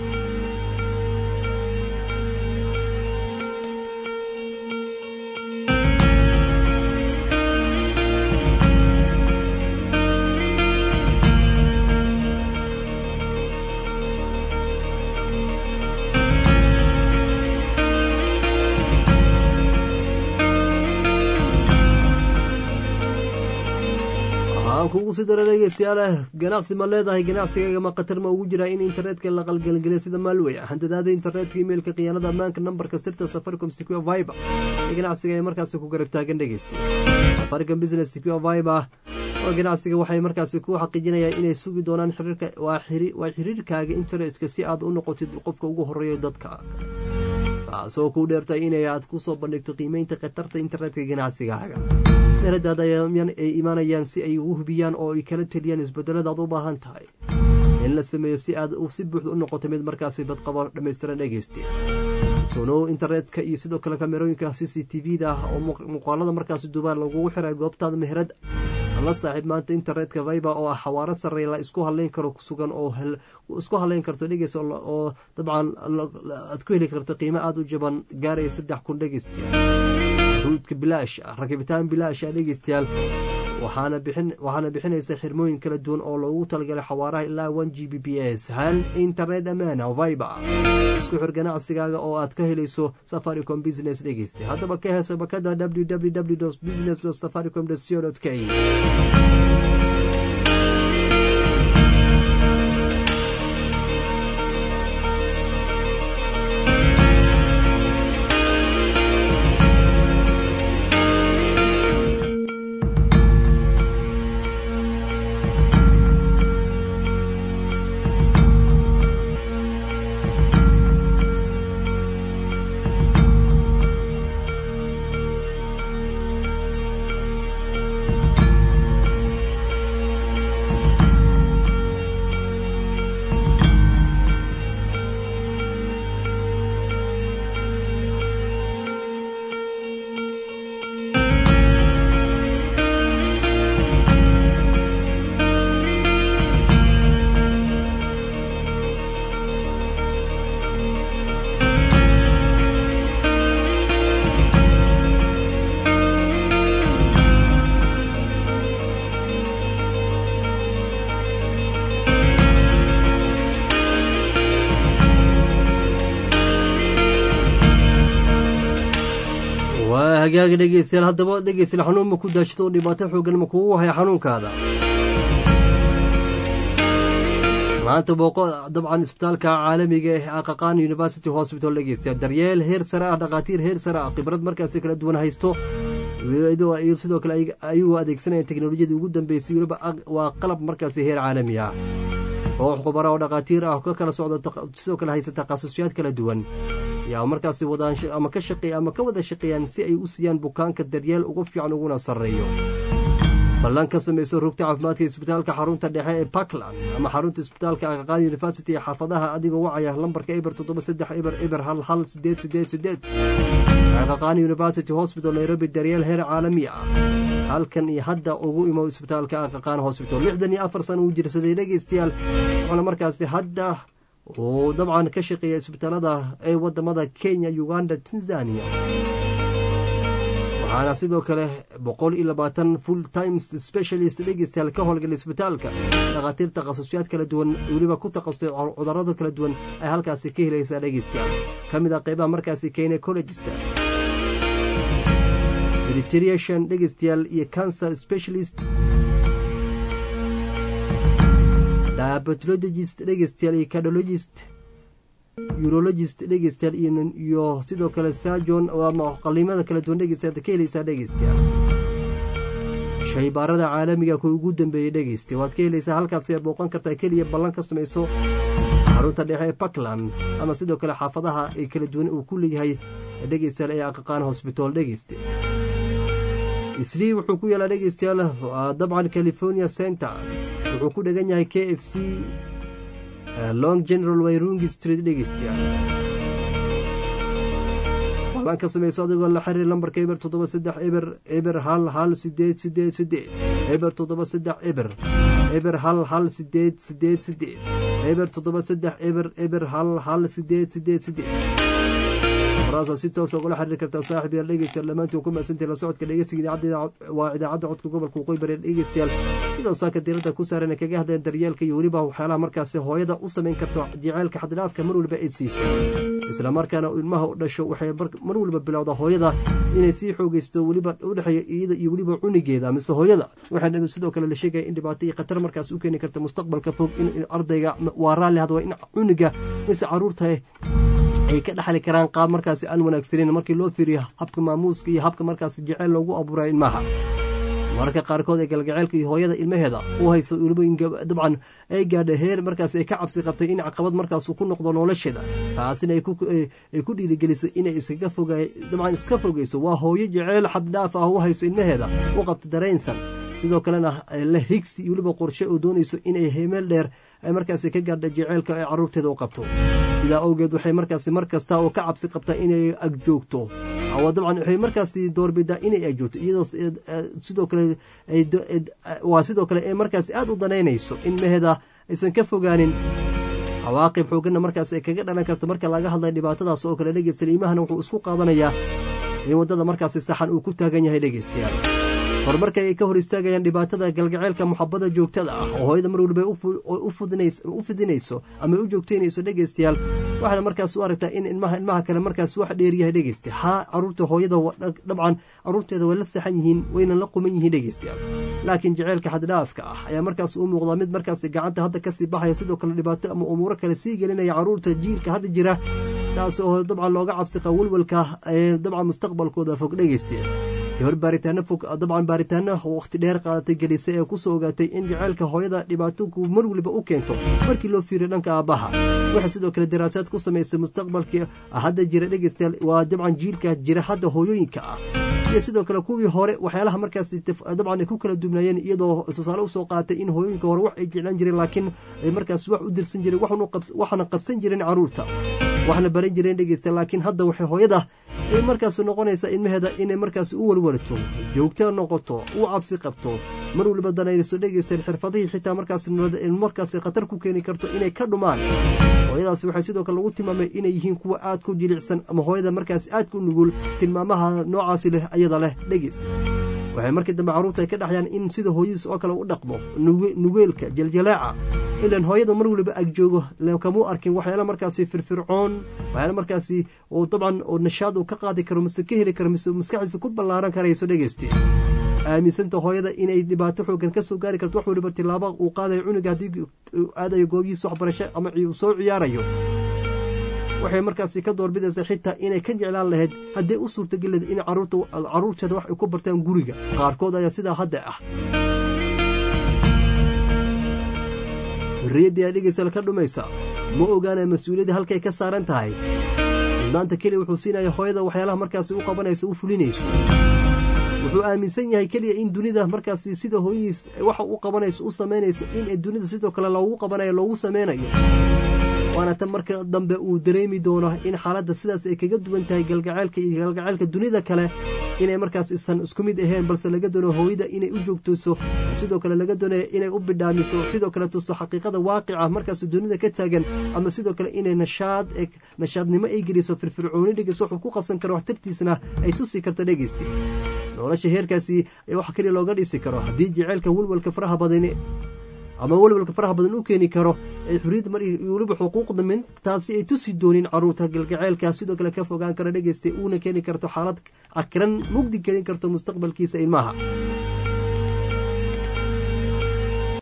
aan kugu sii dara dhegeystayaal ganacsi ma leedahay ganacsigaaga ma khatar ma ugu jiraa in internetka la qalgelgeliyo sida maalwey handadaada internetka imeilka khiyaanada ammaanka nambarka sirta safaricom secure viber ee ganacsiga ay markaasi ku garab taagan dhegeysta safaricom business secure viber oo ganacsiga waxay markaasi ku xaqiijinayaan inay sugi doonaan xiriirka waa xiriirkaaga internetka si aad u noqotid qofka ugu horeeya dadka taasoo kuu dheertay inay aad ku soo bandhigto qiimeynta khatarta internetka ganacsigaaga meeradaada ay imaanayaan si ay ugu hubiyaan oo ay kala teliyaan isbedelada aad u baahan tahay in la sameeyo si aad si buuxda u noqoto mid markaasi badqabo dhammaystiran dhegeyste sonow internetka iyo sidoo kale kamerooyinka c c t v-da ah oo muuqaalada markaasi duubaan lagugu xiray goobtaada meherad la saaxiib maanta internetka viber oo ah xawaaro sarey la isku haleyn karo sugan oo isku haleyn karto dhegeys oo dabcan aad ku heli karto qiimo aada u jaban gaaraya saddex kun dhegeystayaal ruudka bilaash ah rakibitaan bilaash ah dhegeystayaal waxaana bixinaysa xirmooyin kala duwan oo loogu talagalay xawaaraha ilaa one g b p s hal internet ammaana viber isku xir ganacsigaaga oo aad ka helayso safaricom business dhegeysta haddaba ka heeso bakada www business safaricom co k hagaaga dhegeystayaal haddaba dhegeystayaal xanuun ma ku daashito oo dhibaato xoogan ma kugu haya xanuunkaada maanta booqo dabcan isbitaalka caalamiga ee aqaqaan university hospital dhegeystayaal daryeel heer sare ah dhakhaatiir heer sare ah khibrad markaasi kala duwan haysto iyo sidoo kale ayagoo adeegsanaya teknolojiyadii ugu dambeysay weliba waa qalab markaasi heer caalami ah koox khubara oo dhakhaatiir ah ka kala socda sidoo kale haysa takhasusyaad kala duwan yaa markaasi wadaan ama ka shaqeey ama ka wada shaqeeyaan si ay u siiyaan bukaanka daryeel ugu fiican uguna sarreeyo ballan ka samayso rugta caafimaadka isbitaalka xarunta dhexe ee puntland ama xarunta isbitaalka aqaqaan university ee xaafadaha adigoo wacaya lambarka eber toddoba saddex eber eber hal hal sideed sideed sideed aqaqaan university hospital nairobi daryeel heer caalami ah halkan iyo hadda ugu imow isbitaalka aqaqaan hospital lixdan iyo afar sana uu jirsaday dhegeystayaal wuxuuna markaasi hadda uu dabcan ka shaqeeya isbitaalada ee wadamada kenya uganda tanzania waxaana sidoo kale boqol iyo labaatan full times specialist dhegeystayaal ka howlgala isbitaalka dhakhaatiir takhasusyaad kala duwan weliba ku takhasusay cudurada kala duwan ay halkaasi ka helaysaa dhegeystayaal ka mid ah qeybaha markaasi gynecologista meditation dhegeystayaal iyo cancer specialist diabetologist dhegeystayaal iyo cardiologist urologist dhegeystayaal iyo sidoo kale sajon ama qaliimada kala duwan dhegeystayaal ka helaysaa dhegeystayaal shaybaarada caalamiga kuwa ugu dambeeyey dhegeysta waad ka helaysaa halkaas aad booqan kartaa keliya ballan ka samayso xarunta dhexe ee puntland ama sidoo kale xaafadaha ee kala duwan uu ku leeyahay dhegeystayaal ee aqaqaan hosbitaal dhegeyste islii wuxuu ku yaalaa dhegeystayaal dabcan california center wuxuu ku dhegan yahay k f c long general wayrungi street dhegeystayaal ballan ka samayso adigoo la xiriir lambarka eber toddoba saddex eber eber hal hal sideed sideed sideed eber toddoba saddex eber eber hal hal sideed sideed sideed eber toddoba saddex eber eber hal hal sideed sideed sideed waraasa si toosa ugula xiriiri kartaa saaxib yaal dhegeystayaal dhammaantiin ku mahadsantahay la socodka dhegeysiga idaacadda waa idaacadda codka gobolka waqooyi bari dhegeystayaal iyadoo saaka diiradda ku saaran kaga hadleen daryeelka iyo weliba waxyaalaha markaasi hooyada u samayn karto jaceylka xaddidhaafka mar waliba ay siiso isla markaana ilmaha u dhasho waxay mar waliba bilowda hooyada inay sii xoogeysto weliba udhexeeya iyada iyo weliba cunigeeda mise hooyada waxaa sidoo kale la sheegaya in dhibaato iyo khatar markaas u keeni karta mustaqbalka fog in ardayga waa raalli hadwa in cuniga mise caruurta ay ka dhexli karaan qaab markaasi aan wanaagsaneyn markii loo fiiriyo habka maamuuska iyo habka markaasi jeceyl loogu abuurayo ilmaha mararka qaarkood ee galgaceylka iyo hooyada ilmaheeda u hayso weliba dabcan ay gaadha heer markaas ay ka cabsi qabtay in caqabad markaasu ku noqdo nolosheeda taasina ay ku dhiirigeliso inay iskaga foga dabcan iska fogeyso waa hooyo jeceyl xaddhaaf ah u hayso ilmaheeda u qabta dareensan sidoo kalena la higsi iyo weliba qorshe oo doonayso inay hemeel dheer ay markaasi ka gaadha jeceylka ay caruurteeda u qabto sidaa awgeed waxay markaasi mar kasta oo ka cabsi qabtaa inay agjoogto dabcan waxay markaasi doorbidaa inay agjoogto iyadoo sidoo kale waa sidoo kale ee markaasi aada u danaynayso in meheeda aysan ka fogaanin cawaaqib xooganna markaas ay kaga dhalan karto marka laga hadlaya dhibaatadaas oo kale dhegeysta iimahana wuxuu isku qaadanayaa in waddada markaasi saxan uu ku taagan yahay dhegeystayaal horumarka ay ka hor istaagayaan dhibaatada galgaceylka muxabada joogtada ah oo hooyada mar waliba u fidinayso ama u joogteynayso dhegeystayaal waxaana markaas u aragtaa in ilmaha ilmaha kale markaas wax dheeryahay dhegeysta haa caruurta hooyada dabcan caruurteeda way la saxan yihiin wayna la quman yihiin dhegeystayaal laakiin jaceylka xaddhaafka ah ayaa markaas u muuqdaa mid markaas gacanta hadda kasii baxaya sidoo kale dhibaato ama umuuro kale sii gelinaya caruurta jiilka hadda jira taas oo dabcan looga cabsiqa welwalka ee dabcan mustaqbalkooda fog dhegeystayaal gabar baaritaano fog dabcan baaritaano wakhti dheer qaadatay gelisay ee kusoo ogaatay in jaceylka hooyada dhibaatoku mar waliba u keento markii loo fiiriyo dhanka aabbaha waxay sidoo kale daraasaad ku samaysay mustaqbalkii hadda jira dhegeystayaal waa dabcan jiilka jira hadda hooyooyinka ah iyo sidoo kale kuwii hore waxyaalaha markaas dabcan ay ku kala duwnaayeen iyadoo tusaale usoo qaatay in hooyooyinka hore wax ay jeclaan jireen laakiin ay markaas wax u dirsan jireen waxna qabsan jireen caruurta waxna baran jireen dhegeysta laakiin hadda waxay hooyada ay markaas noqonaysaa ilmaheeda inay markaas u walwalato joogta noqoto u cabsi qabto mar waliba danayso dhegeystaen xirfadihii xitaa markaas markaas khatar ku keeni karto inay ka dhumaan hooyadaasi waxay sidoo kale lagu tilmaamay inay yihiin kuwa aad ku jilicsan ama hooyada markaas aadka u nugul tilmaamaha noocaasi leh ayada leh dhegeysta waxay markii dambe carruurta ay ka dhaxyaan in sida hooyadiis oo kale u dhaqmo nugeelka jaljalaaca ilan hooyada mar waliba agjoogo kamuu arkin waxyaala markaasi firfircoon waxyaala markaasi oo dabcan oo nashaad uu ka qaadi karo mise ka heli karo mise maskaxdiisa ku ballaaran karayso dhegeyste aaminsanta hooyada inay dhibaato xoogan ka soo gaari karto wax waliba tilaaba uu qaadayo cunuga haddii aadayo goobihiisa waxbarasho ama soo ciyaarayo waxay markaasi ka doorbidaysaa xitaa inay ka jeclaan lahayd haddii u suurtageleed in caruurteeda wax ay ku bartaan guriga qaarkood ayaa sidaa hadda ah xorriyaddii aa dhegeysal ka dhumaysa ma ogaanaya mas-uuliyadda halkay ka saaran tahay mudnaanta keliya wuxuu siinaya hooyada waxyaalaha markaasi u qabanayso u fulinayso wuxuu aaminsan yahay keliya in dunida markaasi sida hooyadiis waxa u qabanayso u samaynayso in dunida sidoo kale loogu qabanayo loogu sameynayo waana tan marka dambe uu dareemi doono in xaaladda sidaas ay kaga duwan tahay galgaceylka iyo galgaceylka dunida kale inay markaas isan isku mid ahayn balse laga doono hooyada inay u joogtayso sidoo kale laga doonayo inay u bidhaamiso sidoo kale tuso xaqiiqada waaqica markaas dunida ka taagan ama sidoo kale inay nashaad nashaadnimo ay geliso firfircooni dhegeyso wuxuu ku qabsan karo waxtartiisna ay tusi karto dhegeysti nolosha heerkaasi wax keliya looga dhisi karo haddii jeceylka welwalka faraha badani ama welwalka faraha badan u keeni karo ee xuriyadda mar weliba xuquuqda mid taasi ay tusi doonin caruurta galgaceylka sidoo kale ka fogaan kara dhegeystay uuna keeni karto xaalad cakiran mugdi gelin karto mustaqbalkiisa ilmaha